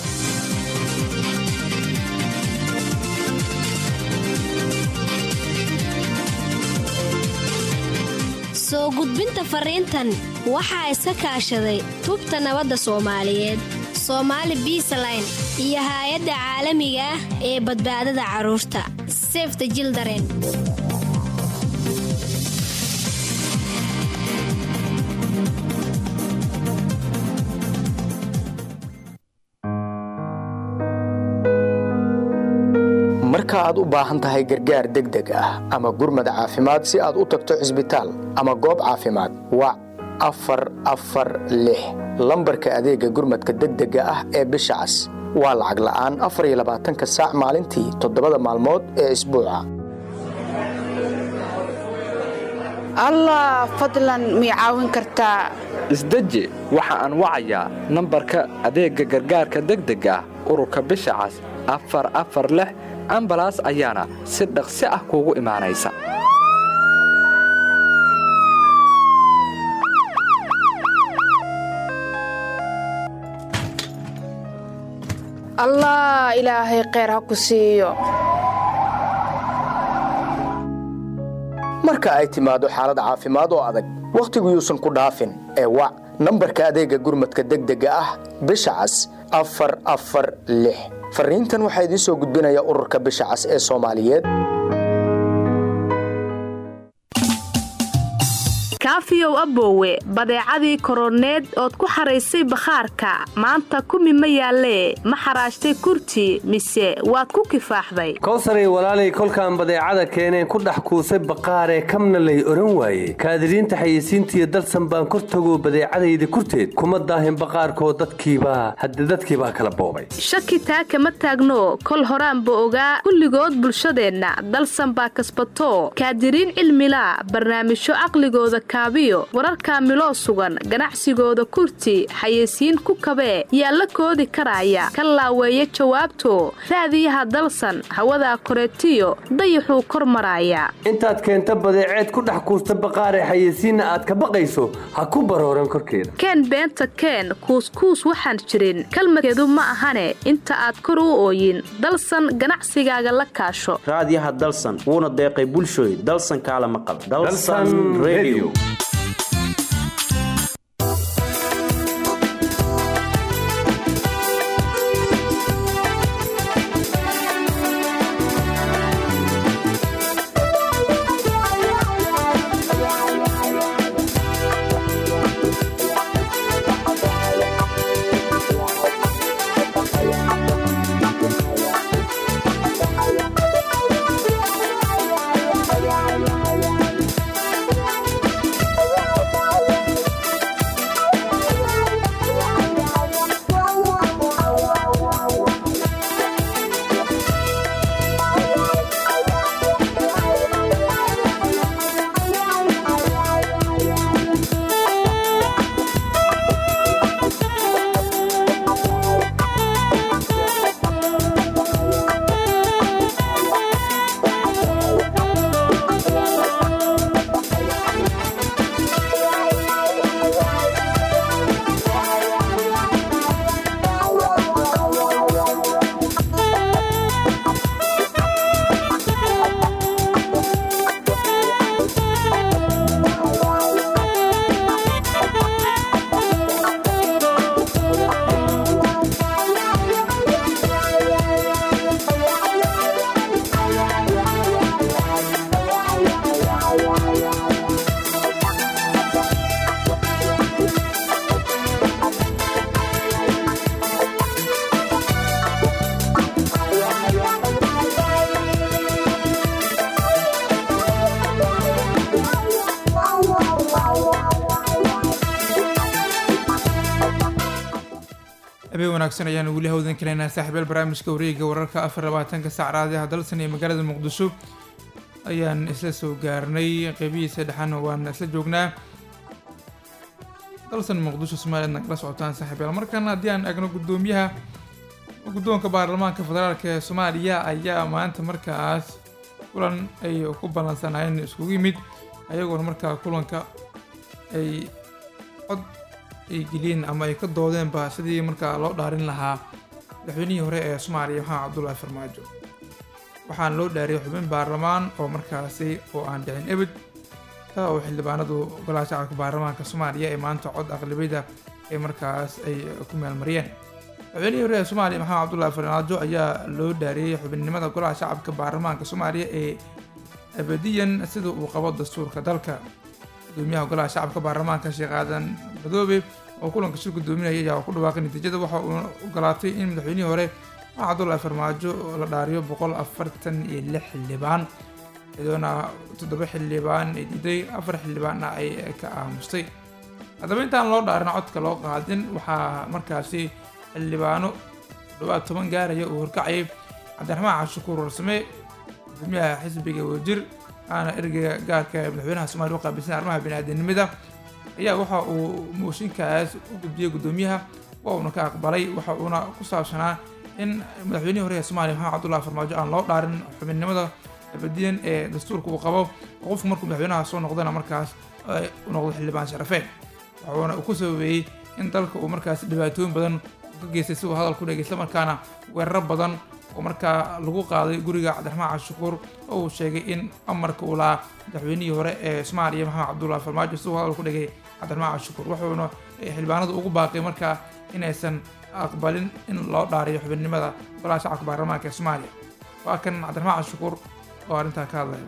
soo gudbinta fariintan waxaa iska kaashaday tubta nabadda soomaaliyeed soomaali biisaline iyo haay-adda caalamiga ah ee badbaadada carruurta sefta jildaren marka aad u baahan tahay gargaar degdeg ah ama gurmad caafimaad si aad u tagto cisbitaal ama goob caafimaad wac afar afar lix lambarka adeega gurmadka degdega ah ee bisha cas waa lacag la'aan afar iyo labaatanka saac maalintii toddobada maalmood ee isbuuca allah fadlan mii caawin kartaa isdeji waxa aan wacayaa nambarka adeegga gargaarka degdega ah ururka bisha cas afar afar lix ambalaas ayaana si dhaqsi ah kuugu imaanaysa allah ilaahay kheyr ha ku siiyo marka ay timaado xaalad caafimaad oo adag wakhtigu yuusan ku dhaafin ee wac nambarka adeegga gurmadka degdega ah bisha cas afar afar lix fariintan waxaa idiin soo gudbinaya ururka bisha cas ee soomaaliyeed kaafiyow aboowe badeecadii koroneed ood ku xaraysay bakhaarka maanta kumi ma yaallee ma xaraashtay kurti mise waad ku kifaaxday kowsaray walaalay kolkaan badeecada keeneen ku dhex kuusay baqaaree kamna lay oran waaye kaadiriinta xayeysiintiiyo dalsan baan kor tagoo badeecadayda kurteed kuma daahin baqaarkoo dadkiibaa hadde dadkiibaa kala boobay shaki taa kama taagno kol horaanba ogaa kulligood bulshadeenna dalsan baa kasbato kaadiriin cilmilaa barnaamijyo caqligooda kaabiyo wararka miloo sugan ganacsigooda kurti xayeysiin ku kabee yaa la koodi karaya ka laaweeya jawaabto raadiyaha dalsan hawadaa koreetiyo dayaxuu kor maraaya intaad keenta badeeceed ku dhex kuusta baqaaree xayeysiinna aad ka baqayso ha ku barooran korkeeda keen beenta keen kuuskuus waxaan jirin kalmadkeedu ma ahane inta aad kor u ooyin dalsan ganacsigaaga la kaasho raadiyaha dalsan wuuna deeqay bulshooy dalsan kaala maqal habeen wanaagsan ayaanu weli hawdan kaleynaa saaxiibyaal barnaamijka wareega wararka afar labaatanka sac raadiyaha dalsan iyo magaalada muqdisho ayaan isla soo gaarnay qeybihiisa dhexana waan isla joognaa dalsan muqdisho somaliland nagala socotaan saaxiibyaal markan haddii aan eegno guddoomiyaha guddoonka baarlamaanka federaalk ee soomaaliya ayaa maanta markaas kulan ay ku ballansanaayeen iskugu yimid ayagoona markaa kulanka ay cod ay geliyeen ama ay ka doodeenba sidii markaa loo dhaarin lahaa madaxweynihii hore ee soomaaliya maxamed cabdullaahi farmaajo waxaana loo dhaariyay xubin baarlamaan oo markaasi oo aan dhicin ebed ka oo xildhibaanadu golaha shacabka baarlamaanka soomaaliya ee maanta cod aqlabiyada ee markaas ay ku meelmariyeen madaxweynihii hore ee soomaaliya maxamed cabdullaahi farmaajo ayaa loo dhaariyey xubinimada golaha shacabka baarlamaanka soomaaliya ee abadiyan sida uu qabo dastuurka dalka gudoomiyaha golaha shacabka baarlamaanka sheekh aadan madoobe oo kulanka shir gudoominaya ayaa ku dhawaaqay natiijada waxa uu ogolaatay in madaxweynihii hore maxamed cabdullaahi farmaajo la dhaariyo boqol afartan iyo lix xildhibaan iyadoona toddoba xildhibaan ay diiday afar xildhibaanna ay ka aamustay haddaba intaan loo dhaarin codka loo qaadin waxaa markaasi xildhibaano dhawaad toban gaaraya uu horkacayay cabdiraxmaan cashukuur warsame gudoomiyaha xisbiga wadajir aana ergeyga gaarka ee madaxweynaha soomaliya u qaabilsan arrimaha biniaadanimada ayaa waxa uu mooshinkaas u gudbiyey gudoomiyaha waa uuna ka aqbalay waxa uuna ku saabsanaa in madaxweynihii hore ee soomaaliya maxamed cabdullahi farmaajo aan loo dhaarin xubinnimada abadiyan ee dastuurka uu qabo oo qofku markuu madaxweynaha soo noqdana markaas u noqdo xildhibaan sharafeed waxuuna ku sababeeyey in dalka uu markaas dhibaatooyin badan ka geystay si uu hadal ku dhegay islamarkaana weeraro badan oo markaa lagu qaaday guriga cabdiraxmaan cashukuur oo uu sheegay in amarka uu lahaa madaxweynihii hore ee soomaaliya maxamed cabdullahi farmaajo si uu hadal ku dhigay cabdiraxmaan cashukuur wuxuuna xildhibaanadu ugu baaqay markaa inaysan aqbalin in loo dhaariyo xubinnimada golaha shacabka baarlamaanka ee soomaaliya waa kan cabdiraxmaan cashukuur oo arrintaa ka hadlaya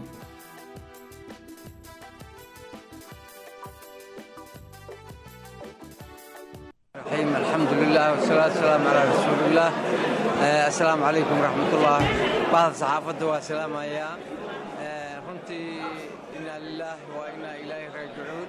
الرحيم الحمد لله والصلاة والسلام على رسول الله آه، السلام عليكم ورحمة الله بعض صحافة والسلام يا runtii inaa lilaah wa inaa ilaahi raajicuun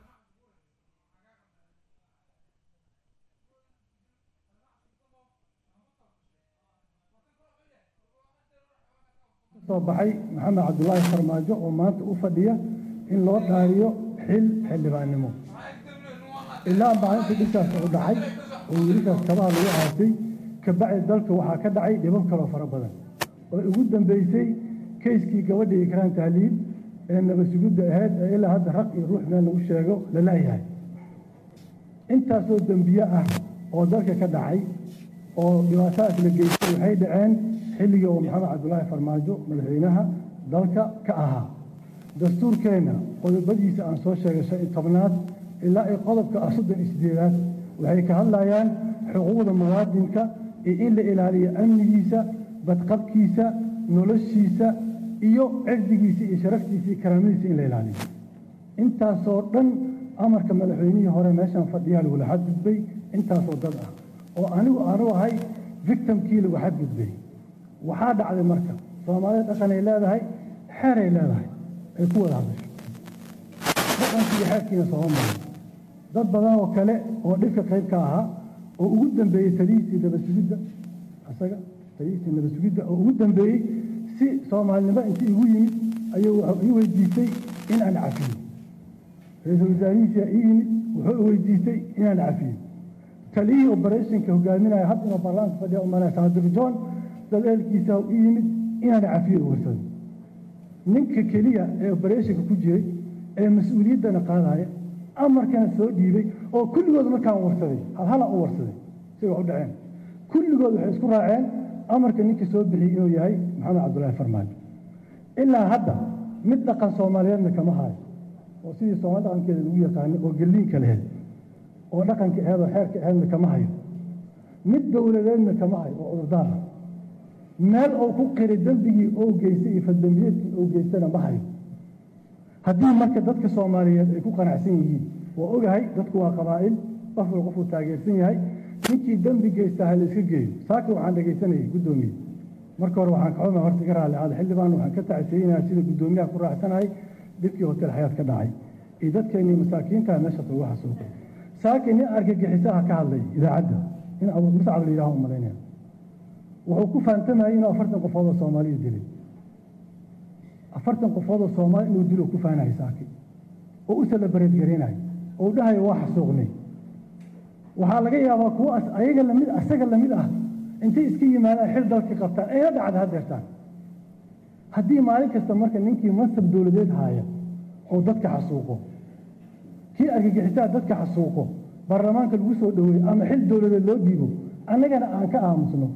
soo baxay maxamed cabdulaahi farmaajo oo maanta u fadhiya in loo dhaariyo xil xildhibaannimo ilaa maalintii dhibkaas u dhacay oo wiilashaas kabaha lagu aasay kabacdi dalka waxaa ka dhacay dhibab kaloo fara badan oo ugu dambeysay keyskii gabadha ikraan tahliil ee nabasugudda ahayd ee ilaa hadda raq iyo ruux meel lagu sheego la la'yahay intaasoo dembiye ah oo dalka ka dhacay oo dhibaatadaas la geystay waxay dhaceen xilligii oo maxamed cabdulaahi farmaajo madaxweynaha dalka ka ahaa dastuurkeenna qodobadiisa aan soo sheegay shan iyo tobnaad ilaa ay qodobka ah soddon iyo sideedaad waxay ka hadlayaan xuquuqda muwaadinka iyo in la ilaaliyo amnigiisa badqabkiisa noloshiisa iyo cirdigiisa iyo sharaftiisa iyo karaamadiisa in la ilaaliyo intaasoo dhan amarka madaxweynihii hore meeshaan fadhiyaa lagula xadgudbay intaasoo dad ah oo anigu aanu ahay victimkii lagu xadgudbay waxaa dhacday marka soomaalida dhaqanay leedahay xeeray leedahay ay ku wada hadasho dhaqankii iyo xeerkiina sooma marin dad badan oo kale oo dhibka qayb ka ahaa oo ugu dambeeyey talihiisii nabasugidda isaga talihiisii nabasugidda oo ugu dambeeyey si soomaalinimo intii igu yimid ayuu wuxuu ii weydiistay in aan cafiyo ra-iisul wasaarihiisa ii yimid wuxuu i weydiistay inaan cafiyo taliyihii operationka hogaaminaya had inuu baarlamaanka fadhiya umalaya saadir john dad ehelkiisa ii yimid inaan cafiyo u warsado ninka keliya ee operationka ku jiray ee mas-uuliyaddana qaadaya amarkana soo dhiibay oo kulligood markaan warsaday halhala u warsaday siday wax u dhaceen kulligood waxay isku raaceen amarka ninka soo bixiyey inuu yahay maxamed cabdulaahi farmaajo ilaa hadda mid dhaqan soomaaliyeedna kama hayo oo sidii soomaali dhaqankeeda lagu yaqaanay oo gelliinka laheyd oo dhaqanka aheed oo xeerka aheedna kama hayo mid dowladeedna kama hayo oo cudurdaar ah meel uu ku qiray dembigii ou geystay iyo faldembiyeedkii ou geystana ma hayo haddii marka dadka soomaaliyeed ay ku qanacsan yihiin waa ogahay dadku waa qabaa'il qof wal qofuu taageersan yahay ninkii dembi geystaa ha la iska geeyo saaka waxaan dhegaysanayay guddoomiye marka hore waxaan kaxuma horta iga raalli aada xildhibaan waxaan ka tacsiyeynayaa sida guddoomiyaha ku raacsanahay dhibkii hotel xayaad ka dhacay iyo dadkeennii masaakiinta meeshaas lagu xasuuqay saaka nin argagixisaha ka hadlay idaacadda in abu muscab la yidhaho umalaynaya wuxuu ku fahantamayay inuu afartan qofood oo soomaaliya dilay afartan qofood oo soomaali inuu dilo ku faanahay saaki oo u salabareed garaynayo oo dhahayo waa xasuuqnay waxaa laga yaabaa kuwa ayaga lamid asaga lamid ah intay iska yimaadaan xil dalka qabtaan ayna dhacda hadeertaan haddii maalin kasta marka ninkii mansab dowladeed haaya oo dadka xasuuqo kii argagixisaa dadka xasuuqo baarlamaanka lagu soo dhoweeyo ama xil dowladeed loo dhiibo annagana aan ka aamusno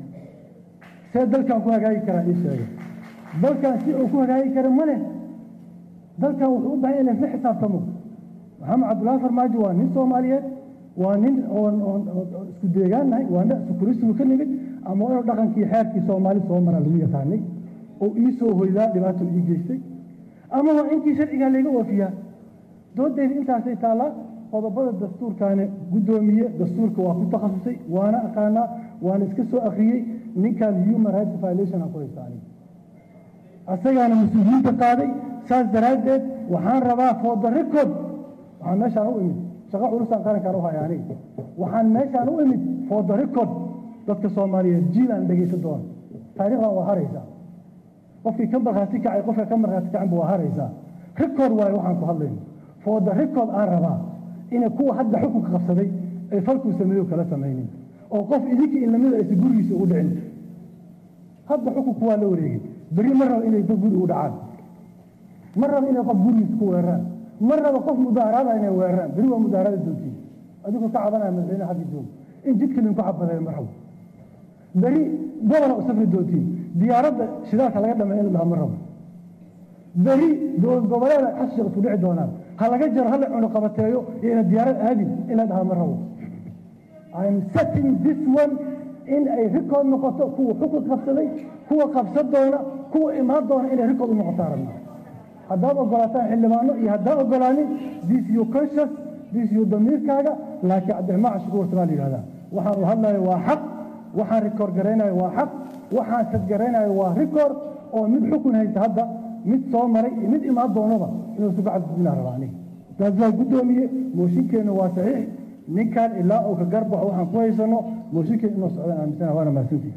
see dalkan ku hagaagi karaa ii sheega dalkan si uu ku hagaagi kara ma leh dalkan wuxuu u baahan yahay in laisla xisaabtamo maxamed cabdullaahi farmaajo waa nin soomaaliyeed waa nin oon oon isku deegaannahay waa nin sukurisigu ka nimid ama inuu dhaqankii xeerkii soomaali soo mara lagu yaqaanay oo ii soo hoydaa dhibaato ii geystay ama waa intii sharcigaa layga oofiyaa doodayda intaasay taallaa qodobada dastuurkaana guddoomiye dastuurka waa ku takhasusay waana aqaanaa waana iska soo akhriyey ninkan human rights violation aan ku haysta aniga asagaana mas-uuliyiinta qaaday saas daraaddeed waxaan rabaa for the record waxaan meeshaan u imid shaqo culusaan qarankaan u haya aniga waxaan meeshaan u imid for the record dadka soomaaliyeed jiil aan dhegaysan doona taariikhdan waa haraysaa qofkii ka markhaati kacay qofka ka markhaati kacanba waa haraysaa record waayo waxaan ku hadlayno for the record aan rabaa inay kuwa hadda xukunka qabsaday ay falkuu sameeyo kala samaynin oo qof idinka in lamida aysa gurigiisa ugu dhicin hadda xukunku waa la wareegay berri ma raba inay dad guri u dhacaan ma raba inay qof gurigiisa ku weeraraan ma raba qof mudaaraada inay weeraraan berri waa mudaarada doontiin adigoo ka cabanaya madaxweyne xagga jooga in jidka linku cabadeeyo ma rabo berri gobola u safri doontiin diyaaradda shidaalka laga dhamay in la dhaha ma rabo berri dowlad goboleeda xashiq isku dhici doonaan ha laga jaro hala cuno qabateeyo iyo ina diyaarad aadin in la dhaha ma rabo I'm setting this one in ay rikood noqoto kuwa xukun qabsaday kuwa qabsan doona kuwa imaan doona inay rikood u noqotaan rabnaa haddaad ogolaataan xildhibaano iyo haddaan ogolaanin this you conscious this you damiirkaaga laakiin cabdiraxmaan cashukuur warsamaa la yidhahdaa waxaan u hadlayo waa xaq waxaan rikoor garaynayo waa xaq waxaan sadgaraynayo waa rikoor oo mid xukun haysta hadda mid soo maray iyo mid imaan doonaba inuu isu gacan gudbinaa rabaa aniga taas waa guddoomiye mooshinkeenna waa saxiix ninkan ilaa uu ka garbaxo waxaan ku haysano mooshinkeen inuu socdaan aaminsana waana mahadsantihi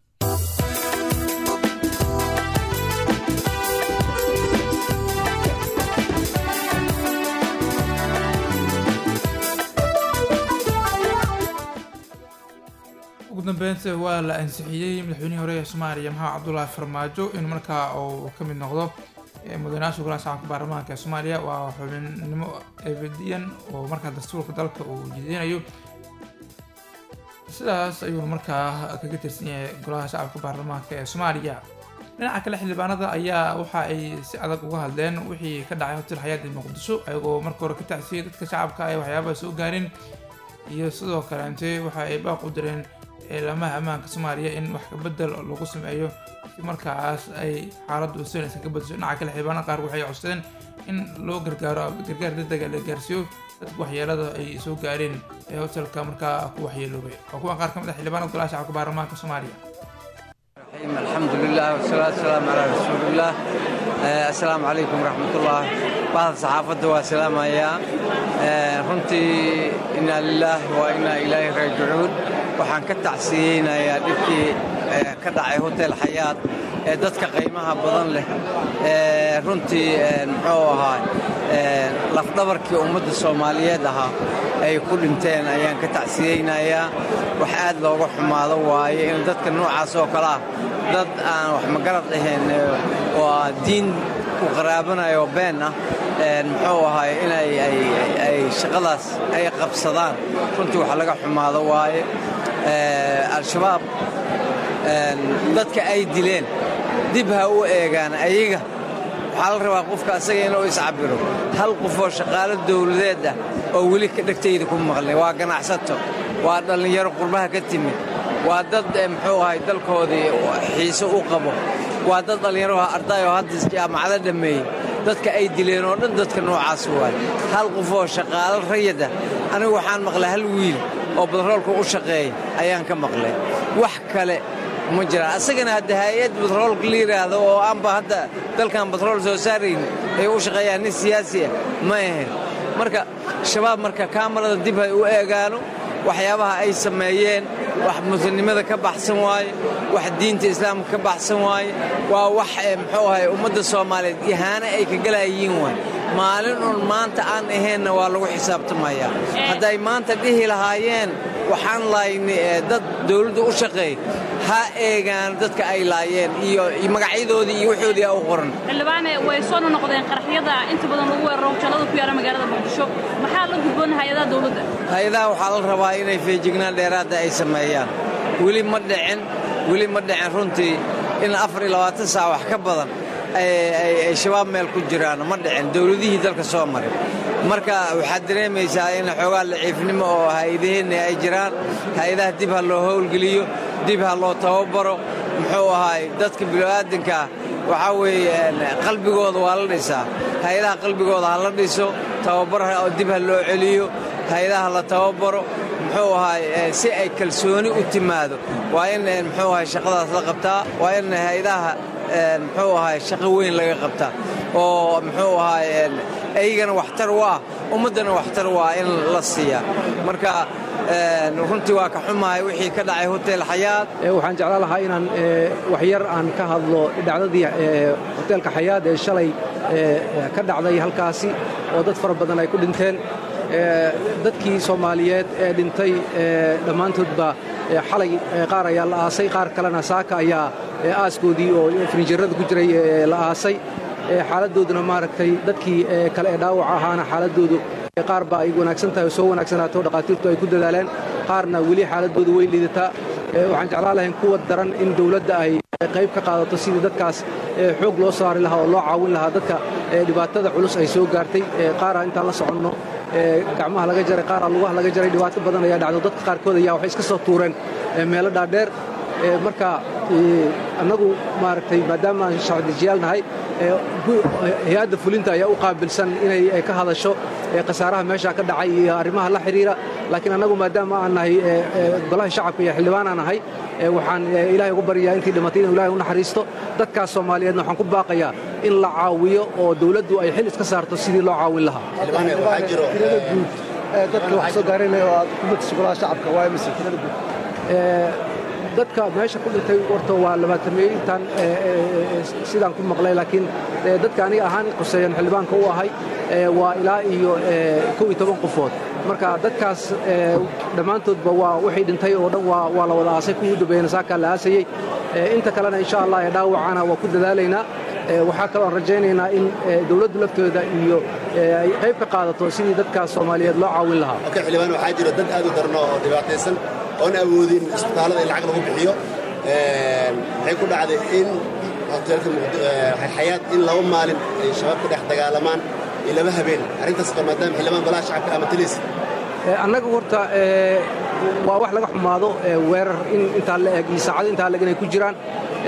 ugu dambeynta waa la ansixiyey madaxweynihii hore ee soomaaliya maxamed cabdulaahi farmaajo in markaa uu ka mid noqdo mudanayaasha golaha shacabka baarlamaanka ee soomaaliya waa xubinnimo ebediyan oo markaa dastuurka dalka uu jideynayo sidaas ayuuna markaa kaga tirsan yahay golaha shacabka baarlamaanka ee soomaaliya dhinaca kale xildhibaanada ayaa waxa ay si adag uga hadleen wixii ka dhacay hotel xayaada muqdisho ayagoo marka hore ka tacsiyey dadka shacabka ay waxyaabaha soo gaarin iyo sidoo kaleente waxa ay baaq u direen ciidamaha ammaanka soomaaliya in wax kabedel lagu sameeyo si markaas ay xaaladdu usanaysa ka badasho dhinaca kale xildhibaanada qaar waxay codsadeen in loo gargaaro gargaar degdega la gaarsiiyo dadka waxyeelada ay soo gaareen ee hotelka markaa ku waxyeeloobay waa kuwan qaar ka mid ah xildhibaanada golaha shacabka baarlamaanka soomaaliya الحمد لله والصلاة والسلام على رسول الله آه، السلام عليكم ورحمة الله بعض صحافة والسلام يا runtii inaa lilaahi wa inaa ilaahi raajicuun waxaan ka tacsiyeynayaa dhibkii ka dhacay hotel xayaad ee dadka qiimaha badan leh runtii muxuu ahaa lafdhabarkii ummadda soomaaliyeed ahaa ay ku dhinteen ayaan ka tacsiyeynayaa wax aad looga xumaado waaye in dadka noocaas oo kale ah dad aan wax magarad ahayn oo diin ku qaraabanayo been ah muxuu ahaay inay ay shaqadaas ay qabsadaan runtii wax laga xumaado waaye al-shabaab dadka ay dileen dib ha u eegaan ayaga waxaa la rabaa qofka asaga inuu iscabiro hal qofoo shaqaalo dawladeed ah oo weli ka dhegtayda ku maqlay waa ganacsato waa dhallinyaro qurbaha ka timid waa dad muxuu ahay dalkoodii xiise u qabo waa dad dhallinyaro arday oo hadda jaamacado dhammeeyey dadka ay dileen oo dhan dadka noocaas waaye hal qofoo shaqaalo rayada anigu waxaan maqlay hal wiil oo badroolka u shaqeeya ayaan ka maqlay wax kale ma jiraan asagana hadda hay-ad batroolka la yidhaahdo oo aanba hadda dalkan batrool soo saarayn ay u shaqeeyaan nin siyaasi ah ma ahayn marka shabaab marka kaamarada dib hay u eegaano waxyaabaha ay sameeyeen wax muslimnimada ka baxsan waaye wax diinta islaamka ka baxsan waaye waa wax muxuu ahay ummadda soomaaliyeed ihaane ay ka galayiin waay maalin un maanta aan ahaynna waa lagu xisaabtamayaa hadday maanta dhihi lahaayeen waxaan laayni dad dawladda u shaqeey ha eegaan dadka ay laayeen iyo magacyadoodii iyo waxoodii u qoran xildhibaane way soo noqdeen qaraxyada inta badan lagu weeraro hoteelada ku yaala magaalada muqdisho maxaa la gudboon hay-adaha dawladda hay-adaha waxaa la rabaa inay feejignaan dheeraadda ay sameeyaan weli ma dhicin weli ma dhicin runtii in afar iyo labaatan saac wax ka badan ay shabaab meel ku jiraan ma dhicin dowladihii dalka soo maray marka waxaad dareemaysaa in xoogaa laciifnimo oo hay-adaheenna ay jiraan hay-adaha dib ha loo howlgeliyo dib ha loo tababaro muxuu ahaay dadka bilowaadankaa waxaa weeye qalbigooda waa la dhisaa hay-adaha qalbigooda ha la dhiso tababar dib ha loo celiyo hay-adaha la tababaro muxuu ahaay si ay kalsooni u timaado waa in muxuu ahaay shaqadaas la qabtaa waa in hay-adaha muxuu ahaay shaqo weyn laga qabtaa oo muxuu ahaay ayagana waxtar u ah ummaddana waxtar u ah in la siiyaa marka runtii waa ka xumahay wixii ka dhacay hotel xayaad waxaan jeclaan lahaa inaan waxyar aan ka hadlo dhacdadii hoteelka xayaad ee shalay ka dhacday halkaasi oo dad fara badan ay ku dhinteen dadkii soomaaliyeed ee dhintay dhammaantoodba xalay qaar ayaa la aasay qaar kalena saaka ayaa aaskoodii oo frinjerada ku jiray la aasay xaaladooduna maaragtay dadkii kale ee dhaawaca ahaana xaaladoodu qaar ba ay wanaagsan tahay oo soo wanaagsanaato dhakhaatiirtu ay ku dadaaleen qaarna weli xaaladoodu way liidataa waxaan jeclaan lahayn kuwa daran in dowladda ay qayb ka qaadato sidii dadkaas xoog loo saari lahaa oo loo caawin lahaa dadka dhibaatada culus ay soo gaartay qaara intaan la soconno gacmaha laga jaray qaara lugaha laga jaray dhibaato badan ayaa dhacdo dadka qaarkood ayaa waxay iska soo tuureen meelo dhaadheer marka annagu maaragtay maadaama aan sharcidejiyaal nahay hay-adda fulinta ayaa u qaabilsan inay ka hadasho khasaaraha meesha ka dhacay iyo arrimaha la xidhiira laakiin annagu maadaama aan nahay golaha shacabka iyo xildhibaan aan nahay waxaan ilaahay ugu baryayaa intii dhimatay inuu ilahay u naxariisto dadkaas soomaaliyeedna waxaan ku baaqayaa in la caawiyo oo dawladdu ay xil iska saarto sidii loo caawin lahaa dadka wax soo gaaraynaya oo aad ku matasho golaha shacabka waa mise tirada guud dadka meesha ku dhintay warta waa labaatameeye intaan sidaan ku maqlay laakiin dadka aniga ahaan quseeyan xildhibaanka u ahay waa ilaa iyo kow iyo toban qofood marka dadkaas dhammaantoodba waa wixii dhintay oo dhan waa la wada aasay kuwii dambeeyana saakaa la aasayey inta kalena insha allah ee dhaawacana waa ku dadaalaynaa waxaa kaloo aan rajaynaynaa in dawladdu laftooda iyo ay qayb ka qaadato sidii dadkaas soomaaliyeed loo caawin lahaa xildhibaan waxaa jira dad aad u darno oo dhibaataysan oon awoodin isbitaallada in lacag lagu bixiyo waxay ku dhacday in hoteelka xayaad in laba maalin ay shabaab ka dhex dagaalamaan iyo laba habeen arrintaas qor maadaama xildhibaan golaha shacabka ama taliis annaga horta waa wax laga xumaado weerar in intaa la eg iyo saacado intaa leg inay ku jiraan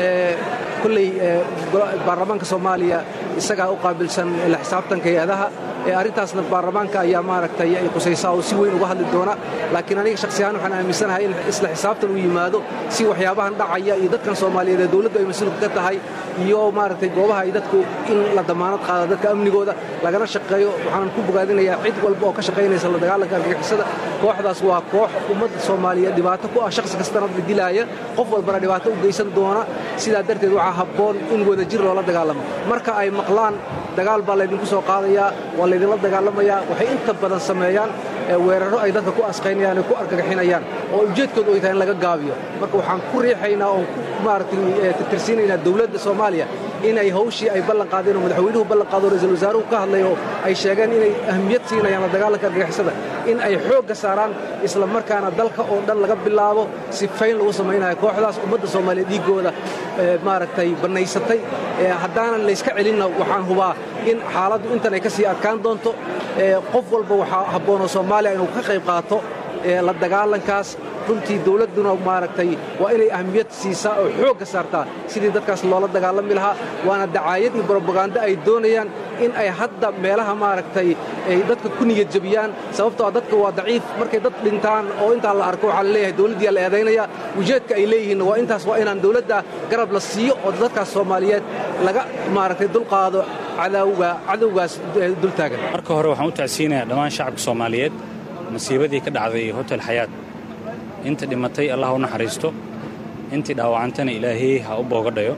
kolley baarlamaanka soomaaliya isagaa u qaabilsan la xisaabtanka hay-adaha arrintaasna baarlamaanka ayaa maaragtay ay qusaysaa oo si weyn uga hadli doona laakiin aniga shakhsiyahaan waxaan aaminsanahay in isla xisaabtan u yimaado si waxyaabahan dhacaya iyo dadkan soomaaliyeed ee dawladdu ay mas-uulka ka tahay iyo maaragtay goobaha ay dadku in la damaanad qaado dadka amnigooda lagana shaqeeyo waxaanan ku bogaadinayaa cid walba oo ka shaqaynaysa la dagaalanka argagixisada kooxdaas waa koox ummadda soomaaliyeed dhibaato ku ah shakhsi kastana dilaaya qof walbana dhibaato u geysan doona sidaa darteed waxaa habboon in wadajir loola dagaalamo marka ay maqlaan dagaal baa laydinku soo qaadayaa waa laydinla dagaalamayaa waxay inta badan sameeyaan weerarro ay dadka ku asqaynayaan ay ku argagaxinayaan oo ujeedkoodu ay tahay in laga gaabiyo marka waxaan ku riixaynaa oon ku maaragtay tirtirsiinaynaa dawladda soomaaliya inay hawshii ay ballan qaadeen oo madaxweynuhu ballan qaado ra'iisul wasaaruhu ka hadlay oo ay sheegeen inay ahmiyad siinayaan la dagaalanka argagixisada in ay xoogga saaraan isla markaana dalka oo dhan laga bilaabo si fayn lagu samaynayo kooxdaas ummadda soomaaliya dhiiggooda maaragtay bannaysatay haddaanan layska celinna waxaan hubaa in xaaladdu intan ay ka sii adkaan doonto qof walba waxaa habboonoo soomaaliya inuu ka qayb qaato la dagaalankaas runtii dawladduna maaragtay waa inay ahmiyad siisaa oo xoogga saartaa sidii dadkaas loola dagaalami lahaa waana dacaayad iyo brobagando ay doonayaan in ay hadda meelaha maaragtay ay dadka ku niyad jabiyaan sababtoo ah dadka waa daciif markay dad dhintaan oo intaa la arko waxaa la leeyahay dawladdiyaa la eedaynaya ujeedka ay leeyihiinna waa intaas waa inaan dawladda garab la siiyo oo dadkaas soomaaliyeed laga maaragtay dulqaado cadawga cadowgaas dultaagan marka hore waxaan u tacsiinayaa dhammaan shacabka soomaaliyeed masiibadii ka dhacday hotel xayaad inta dhimatay allah u naxariisto intii dhaawacantana ilaahay ha u boogadhayo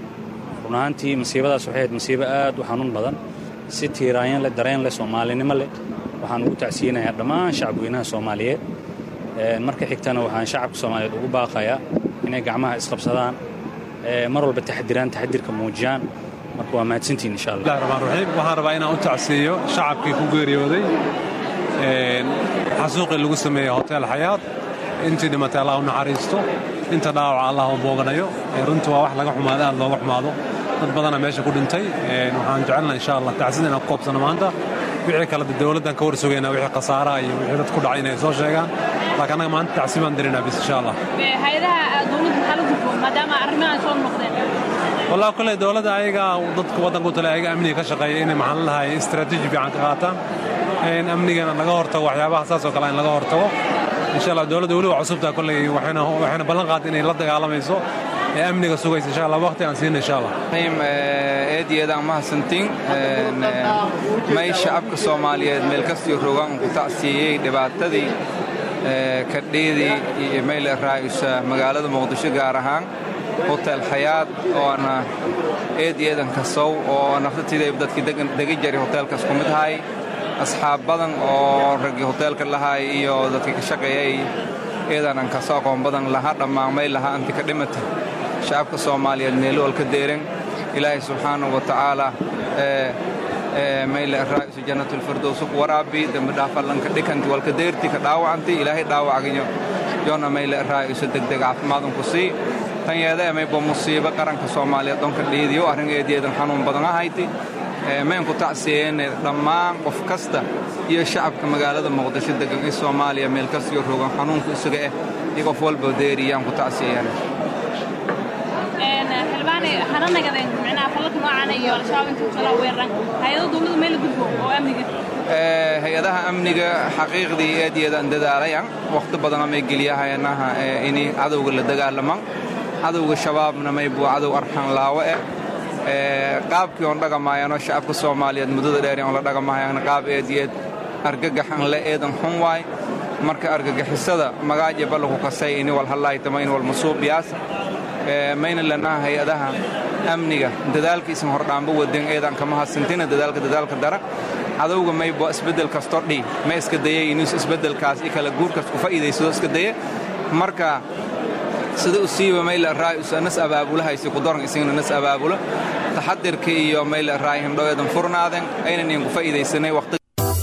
run ahaantii masiibadaas waxay ahayd masiibo aad u xanuun badan si tiiraanyan leh dareen leh soomaalinimo leh waxaan ugu tacsiinayaa dhammaan shacabweynaha soomaaliyeed marka xigtana waxaan shacabka soomaaliyeed ugu baaqayaa inay gacmaha isqabsadaan mar walba taxdiraan taxdirka muujiyaan marka waa mahadsantiin insha allah raxmaanraxiim waxaan rabaa inaan u tacsiiyo shacabkii ku geeriyooday xasuuqii lagu sameeyey hotel xayaad intii dhimatay allah u naxariisto inta dhaawaca allah u booganayo runtii waa wax laga xumaado aad looga xumaado dad badana meesha ku dhintay waxaan jecelnaha insha allah tacsida inaan ku koobsano maanta wixii kale dowladdan ka warsugaynaa wixii khasaaraha iyo wixii dad ku dhacay inay soo sheegaan laakiin annaga maanta tacsi baan dirinaa bis insha allah hay-adaha dowladda maxaa la gudboon maadaama arrimahan soo noqdeen wallahi kolley dowladda ayaga dadka waddanka u tale ayaga amniga ka shaqeeya inay maxaan lahay istaraatiiji fiican ka qaataan in amnigana laga hortago waxyaabaha saas oo kale in laga hortago insha allah dowladda weli waa cusubtaa kolley waxayna waxayna ballan qaad inay la dagaalamayso ee amniga sugaysa insha allah waqti aan siina insha allah eed iyo eedaan mahadsantiin may shacabka soomaaliyeed meel kastii rogaan ku tacsiiyey dhibaatadii kadhiidii iyo mayle raa'isa magaalada muqdisho gaar ahaan hotel xayaad oona eed iyo eedan kasow oo naftatidayb dadkii degi jaray hoteelkaas ku mid ahay asxaab badan oo raggii hoteelka lahay iyo dadkii ka shaqeeyay eedanan kaso aqoon badan laha dhammaamay laha anti ka dhimata shacabka soomaaliyeed meelo walka deeran ilaahay subxaanahu wa tacaala mayle raa'isu jannatulfirdows ku waraabi dembi dhaafallanka dhikanti walka deerti ka dhaawacanti ilaahay dhaawacginyo yoona mayle raa'isu degdeg caafimaadun ku sii tan yeeda emaybo musiibo qaranka soomaaliyeed donka dhiidiyo arringeediyeedan xanuun badan ahayti maynku tacsiyeene dhammaan qof kasta iyo shacabka magaalada muqdisho degan in soomaaliya meel kastiyo rogan xanuunku isaga eh iyo qof walba deeriyaan ku tacsiyeyaan xildhibaane hana nagadeen micnaha falalka noocan iyo al-shabaab inta kala weeraran hay-ado dowladda meel gudbo oo amniga hay-adaha amniga xaqiiqdii eediyeedaan dadaalayan wakhti badana may geliyahayanaha ini cadowga la dagaalaman cadowga shabaabna maybuu cadow arxan laawo eh qaabkii oon dhagamaayano shacabka soomaaliyeed muddada dheer oon la dhagamaayana qaab eediyeed argagaxan le eedan xun waay marka argagixisada magaaje ballaku kasay ini wal hallaaytama in wal masuubiyaas mayna lanaha hay-adaha amniga dadaalkiisan hordhaanba waden eedan kama hadsantina dadaalka dadaalka dara cadowga maybo isbeddel kasto dhi ma iska dayay inuu isbeddelkaas i kala guurkaas ku faa'iidaysado iska daya marka sida u siiba mayla raa'isa nas abaabulahaysi ku daran isagana nas abaabulo taxadirka iyo mayla raay hindhoweedan furnaaden aynan iyan ku faa'iidaysanay waqti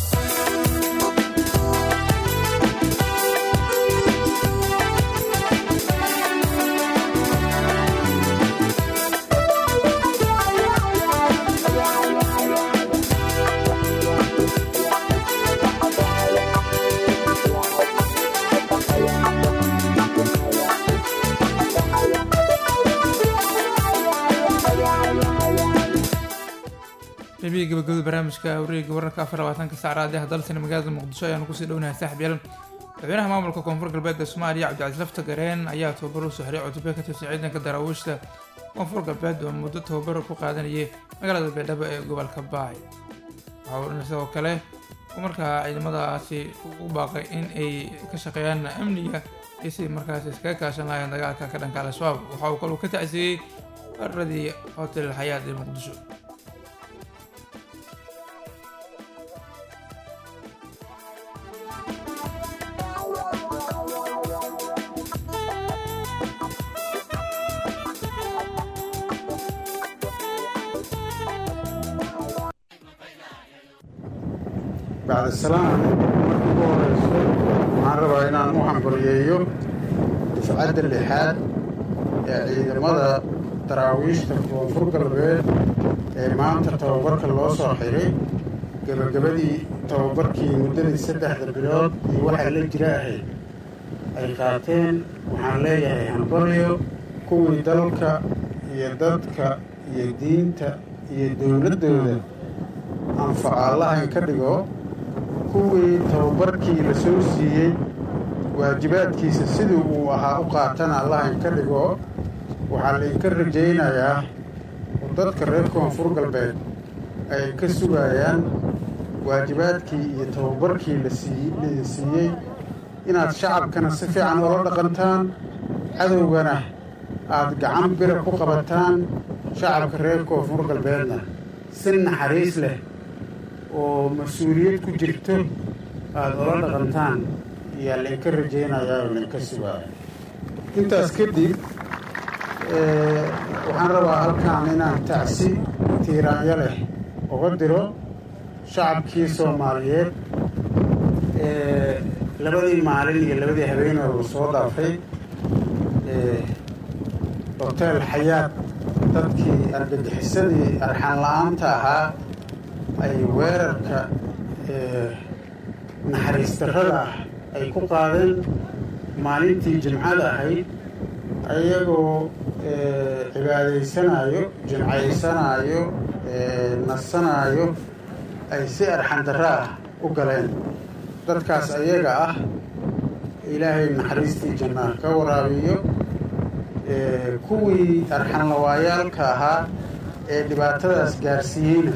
qaybihii gabagabada barnaamijka wareega wararka afar labaatanka saacraad ee dalsani magaalada muqdisho ayaanu kusii dhownahay saaxib yaal madaxweynaha maamulka koonfur galbeed ee soomaaliya cabdicasiis lafta gareen ayaa tababar u soo xiray cutubyo ka tirsan ciidanka daraawiishta koonfur galbeed oo muddo tababar ku qaadanayay magaalada baydhabo ee gobolka baay waxaa sidoo kale uu markaa ciidamadaasi ugu baaqay in ay ka shaqeeyaan amniga iyo sidii markaas iskaga kaashan lahayn dagaalka ka dhanka al-shabaab waxa uu kaluu ka tacsiiyey weeraradii hotel xayaad ee muqdisho bacda salaam marka ugu horeyso waxaan rabaa inaan u hambaliyeeyo dufcadda lixaad ee ciidamada daraawiishta koonfur galbeed ee maanta tababarka loo soo xiray gebagabadii tababarkii muddadii saddexda bilood iyo waxaa la jira ahayd ay qaateen waxaan leeyahay hambaliyo kuwii dalka iyo dadka iyo diinta iyo dowladdooda anfaca allahan ka dhigo kuwii tababarkii la soo siiyey waajibaadkiisa sidii uu ahaa u qaatana allahan ka dhigo waxaa laydinka rajaynayaa oo dadka reer koonfur galbeed ay ka sugayaan waajibaadkii iyo tababarkii laidin siiyey inaad shacabkana si fiican oola dhaqantaan cadowgana aad gacan bira ku qabataan shacabka reer koonfur galbeedna si naxariis leh oo mas-uuliyad ku jirto aada ola dhaqantaan ayaa laynka rajaynayaa oo laynka sugaaya intaas kadib waxaan rabaa halkaan inaan tacsi tiiraanyo leh uga diro shacabkii soomaaliyeed labadii maalin iyo labadii habeenoo la soo dhaafay hoteel xayaad dadkii argagixisadii arxan la-aanta ahaa ay weerarka naxariis darrada ah ay ku qaadeen maalintii jimcada ahayd ayagoo cibaadaysanayo jimcaysanaayo nasanaayo ay si arxan darro ah u galeen dadkaas ayaga ah ilaahay naxariistii jannaa ka waraabiyo kuwii arxanlawaayaalka ahaa ee dhibaatadaas gaarsiiyeyna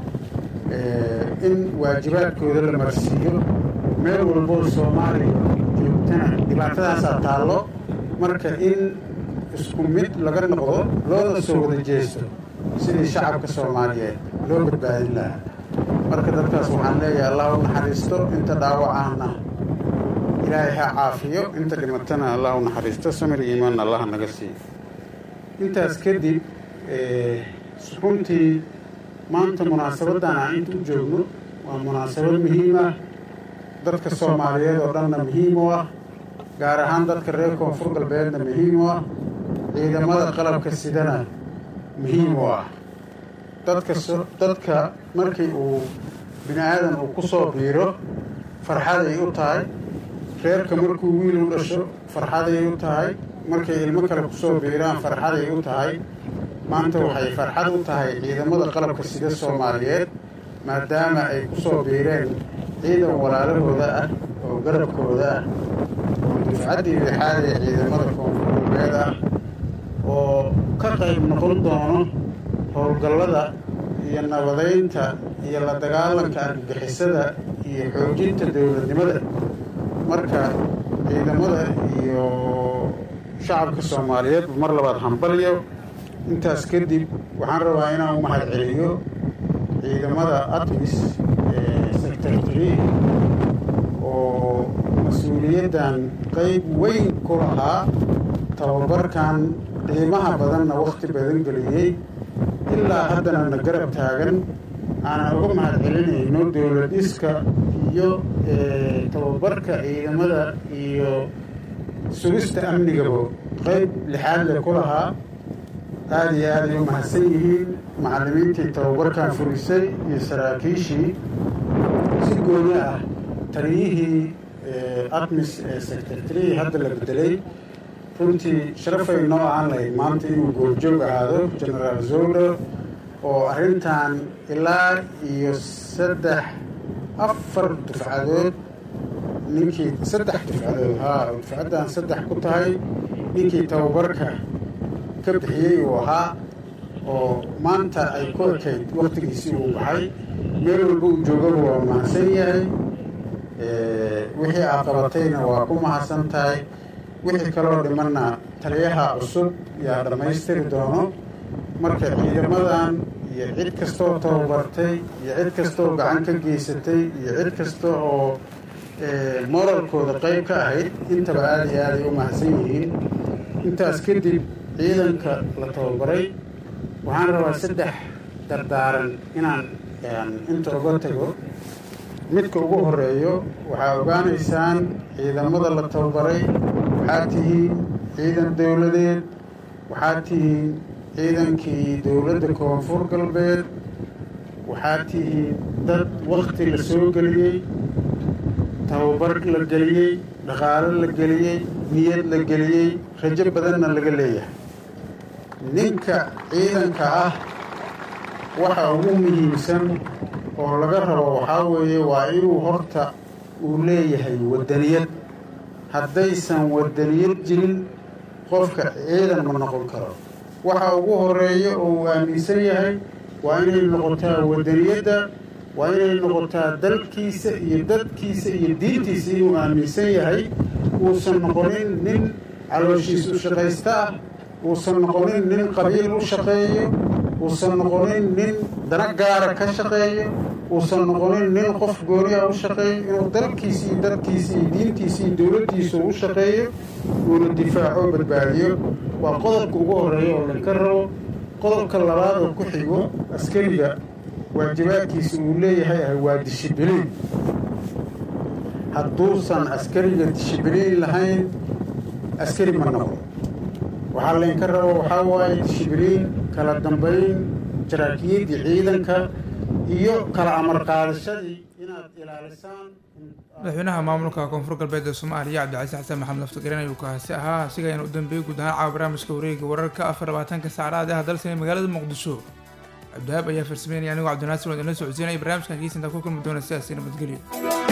in waajibaadkooda la marsiiyo meel walboo soomaaliya joogtana dhibaatadaasaa taallo marka in isku mid laga noqdo loona soo wada jeesto sidii shacabka soomaaliyeed loo badbaadin lahaa marka dadkaas waxaan leeyahay allah u naxariisto inta dhaawacahna ilaahay ha caafiyo inta dhimatana allah u naxariisto samir iimaanna allah naga siiyo intaas kadib runtii maanta munaasabaddan aan inta u joogno waa munaasabad muhiim ah dadka soomaaliyeed oo dhanna muhiim u ah gaar ahaan dadka reer koonfur galbeedna muhiim u ah ciidamada qalabka sidana muhiim u ah dadka dadka markii uu bini aadan uu ku soo biiro farxaday u tahay reerka markuu wiil u dhasho farxaday u tahay markay ilmo kale kusoo biiraan farxaday u tahay maanta waxay farxad u tahay ciidamada qalabka sida soomaaliyeed maadaama ay ku soo biireen ciidan walaalahooda ah oo garabkooda ah oo dufcaddii lixaad ee ciidamada koonfur galbeed ah oo ka qayb noqon doono howlgallada iyo nabadaynta iyo la dagaalanka argagixisada iyo xoojinta dowladnimada marka ciidamada iyo shacabka soomaaliyeed mar labaad hambalyo intaas kadib waxaan rabaa inaan u mahad celiyo ciidamada atmis ee secretary oo mas-uuliyaddan qayb weyn ku lahaa tababarkan qiimaha badanna wakhti badan geliyey ilaa haddana na garab taagan aanan uga mahad celinayno dowlad dhiska iyo tababarka ciidamada iyo sugista amnigaba qayb lixaad le ku lahaa aada iyo aad ay u mahadsan yihiin macallimiintii tababarkan furisay iyo saraakiishii si gooni ah taliyihii atmis ee secretary hadda la bedelay runtii sharafay noo aan lahayd maanta inuu goobjoog ahaado genaraal zowler oo arrintan ilaa iyo saddex afar dufcadood ninkii saddex dufcadood haa oo dufcaddan saddex ku tahay ninkii tababarka ka bixiyey uu ahaa oo maanta ay ku ekayd wakhtigiisii uu baxay meel walba uu joogaba waa mahadsan yahay wixii aad qabatayna waa ku mahadsan tahay wixii kaloo dhimanna taliyaha cusub yaa dhammaystiri doono marka ciidamadan iyo cid kastoo tababartay iyo cid kastooo gacan ka geysatay iyo cid kasta oo moralkooda qayb ka ahayd intaba aada iyo aaday u mahadsan yihiin intaas kadib ciidanka la tababaray waxaan rabaa saddex dardaaran inaan inta uga tago midka ugu horeeyo waxaa ogaanaysaan ciidamada la tababaray waxaad tihiin ciidan dowladeed waxaad tihiin ciidankii dowladda koonfur galbeed waxaad tihiin dad wakhti la soo geliyey tababar la geliyey dhaqaalo la geliyey niyad la geliyey rajo badanna laga leeyahay ninka ciidanka ah waxa ugu muhiimsan oo laga rabo waxaa weeye waa inuu horta uu leeyahay waddaniyad haddaysan waddaniyad jirin qofka ciidan ma noqon karo waxa ugu horeeya oo uu aaminsan yahay waa inay noqotaa waddaniyadda waa inay noqotaa dalkiisa iyo dadkiisa iyo diintiisa inuu aaminsan yahay uusan noqonin nin calooshiis u shaqaysta ah uusan noqonin nin qabiil u shaqeeyo uusan noqonin nin dana gaara ka shaqeeyo uusan noqonin nin qof gooniya u shaqeeyo inuu dalkiisa iyo dadkiisa iyo diintiisa iyo dowladdiisa u shaqeeyo uuna difaaco badbaadiyo waa qodobka ugu horeeya oo laga rabo qodobka labaad oo ku xigo askariga waajibaadkiisa uu leeyahay ah waa dishibiliin hadduusan askariga dishibiliin lahayn askari ma noqdo waxaa laynka rabo waxaa waaye dishibiliin kala dambayn jaraakiyaddii ciidanka iyo kala amar qaadashadii inaad ilaalisaan madaxweynaha maamulka koonfur galbeed ee soomaaliya cabdicasiis xasan maxamed laftagareen ayuu kaasi ahaa asiga ayaan u dambeeyey guud ahaan caawa barnaamijka wareega wararka afar labaatanka saacadaad ah dalsan ee magaalada muqdisho cabdihaab ayaa farsameynaya anigoo cabdinaasir oo idinla socodsiinaya barnaamijkan kiisintaa ku kulmi doona sidaasi nabadgelyo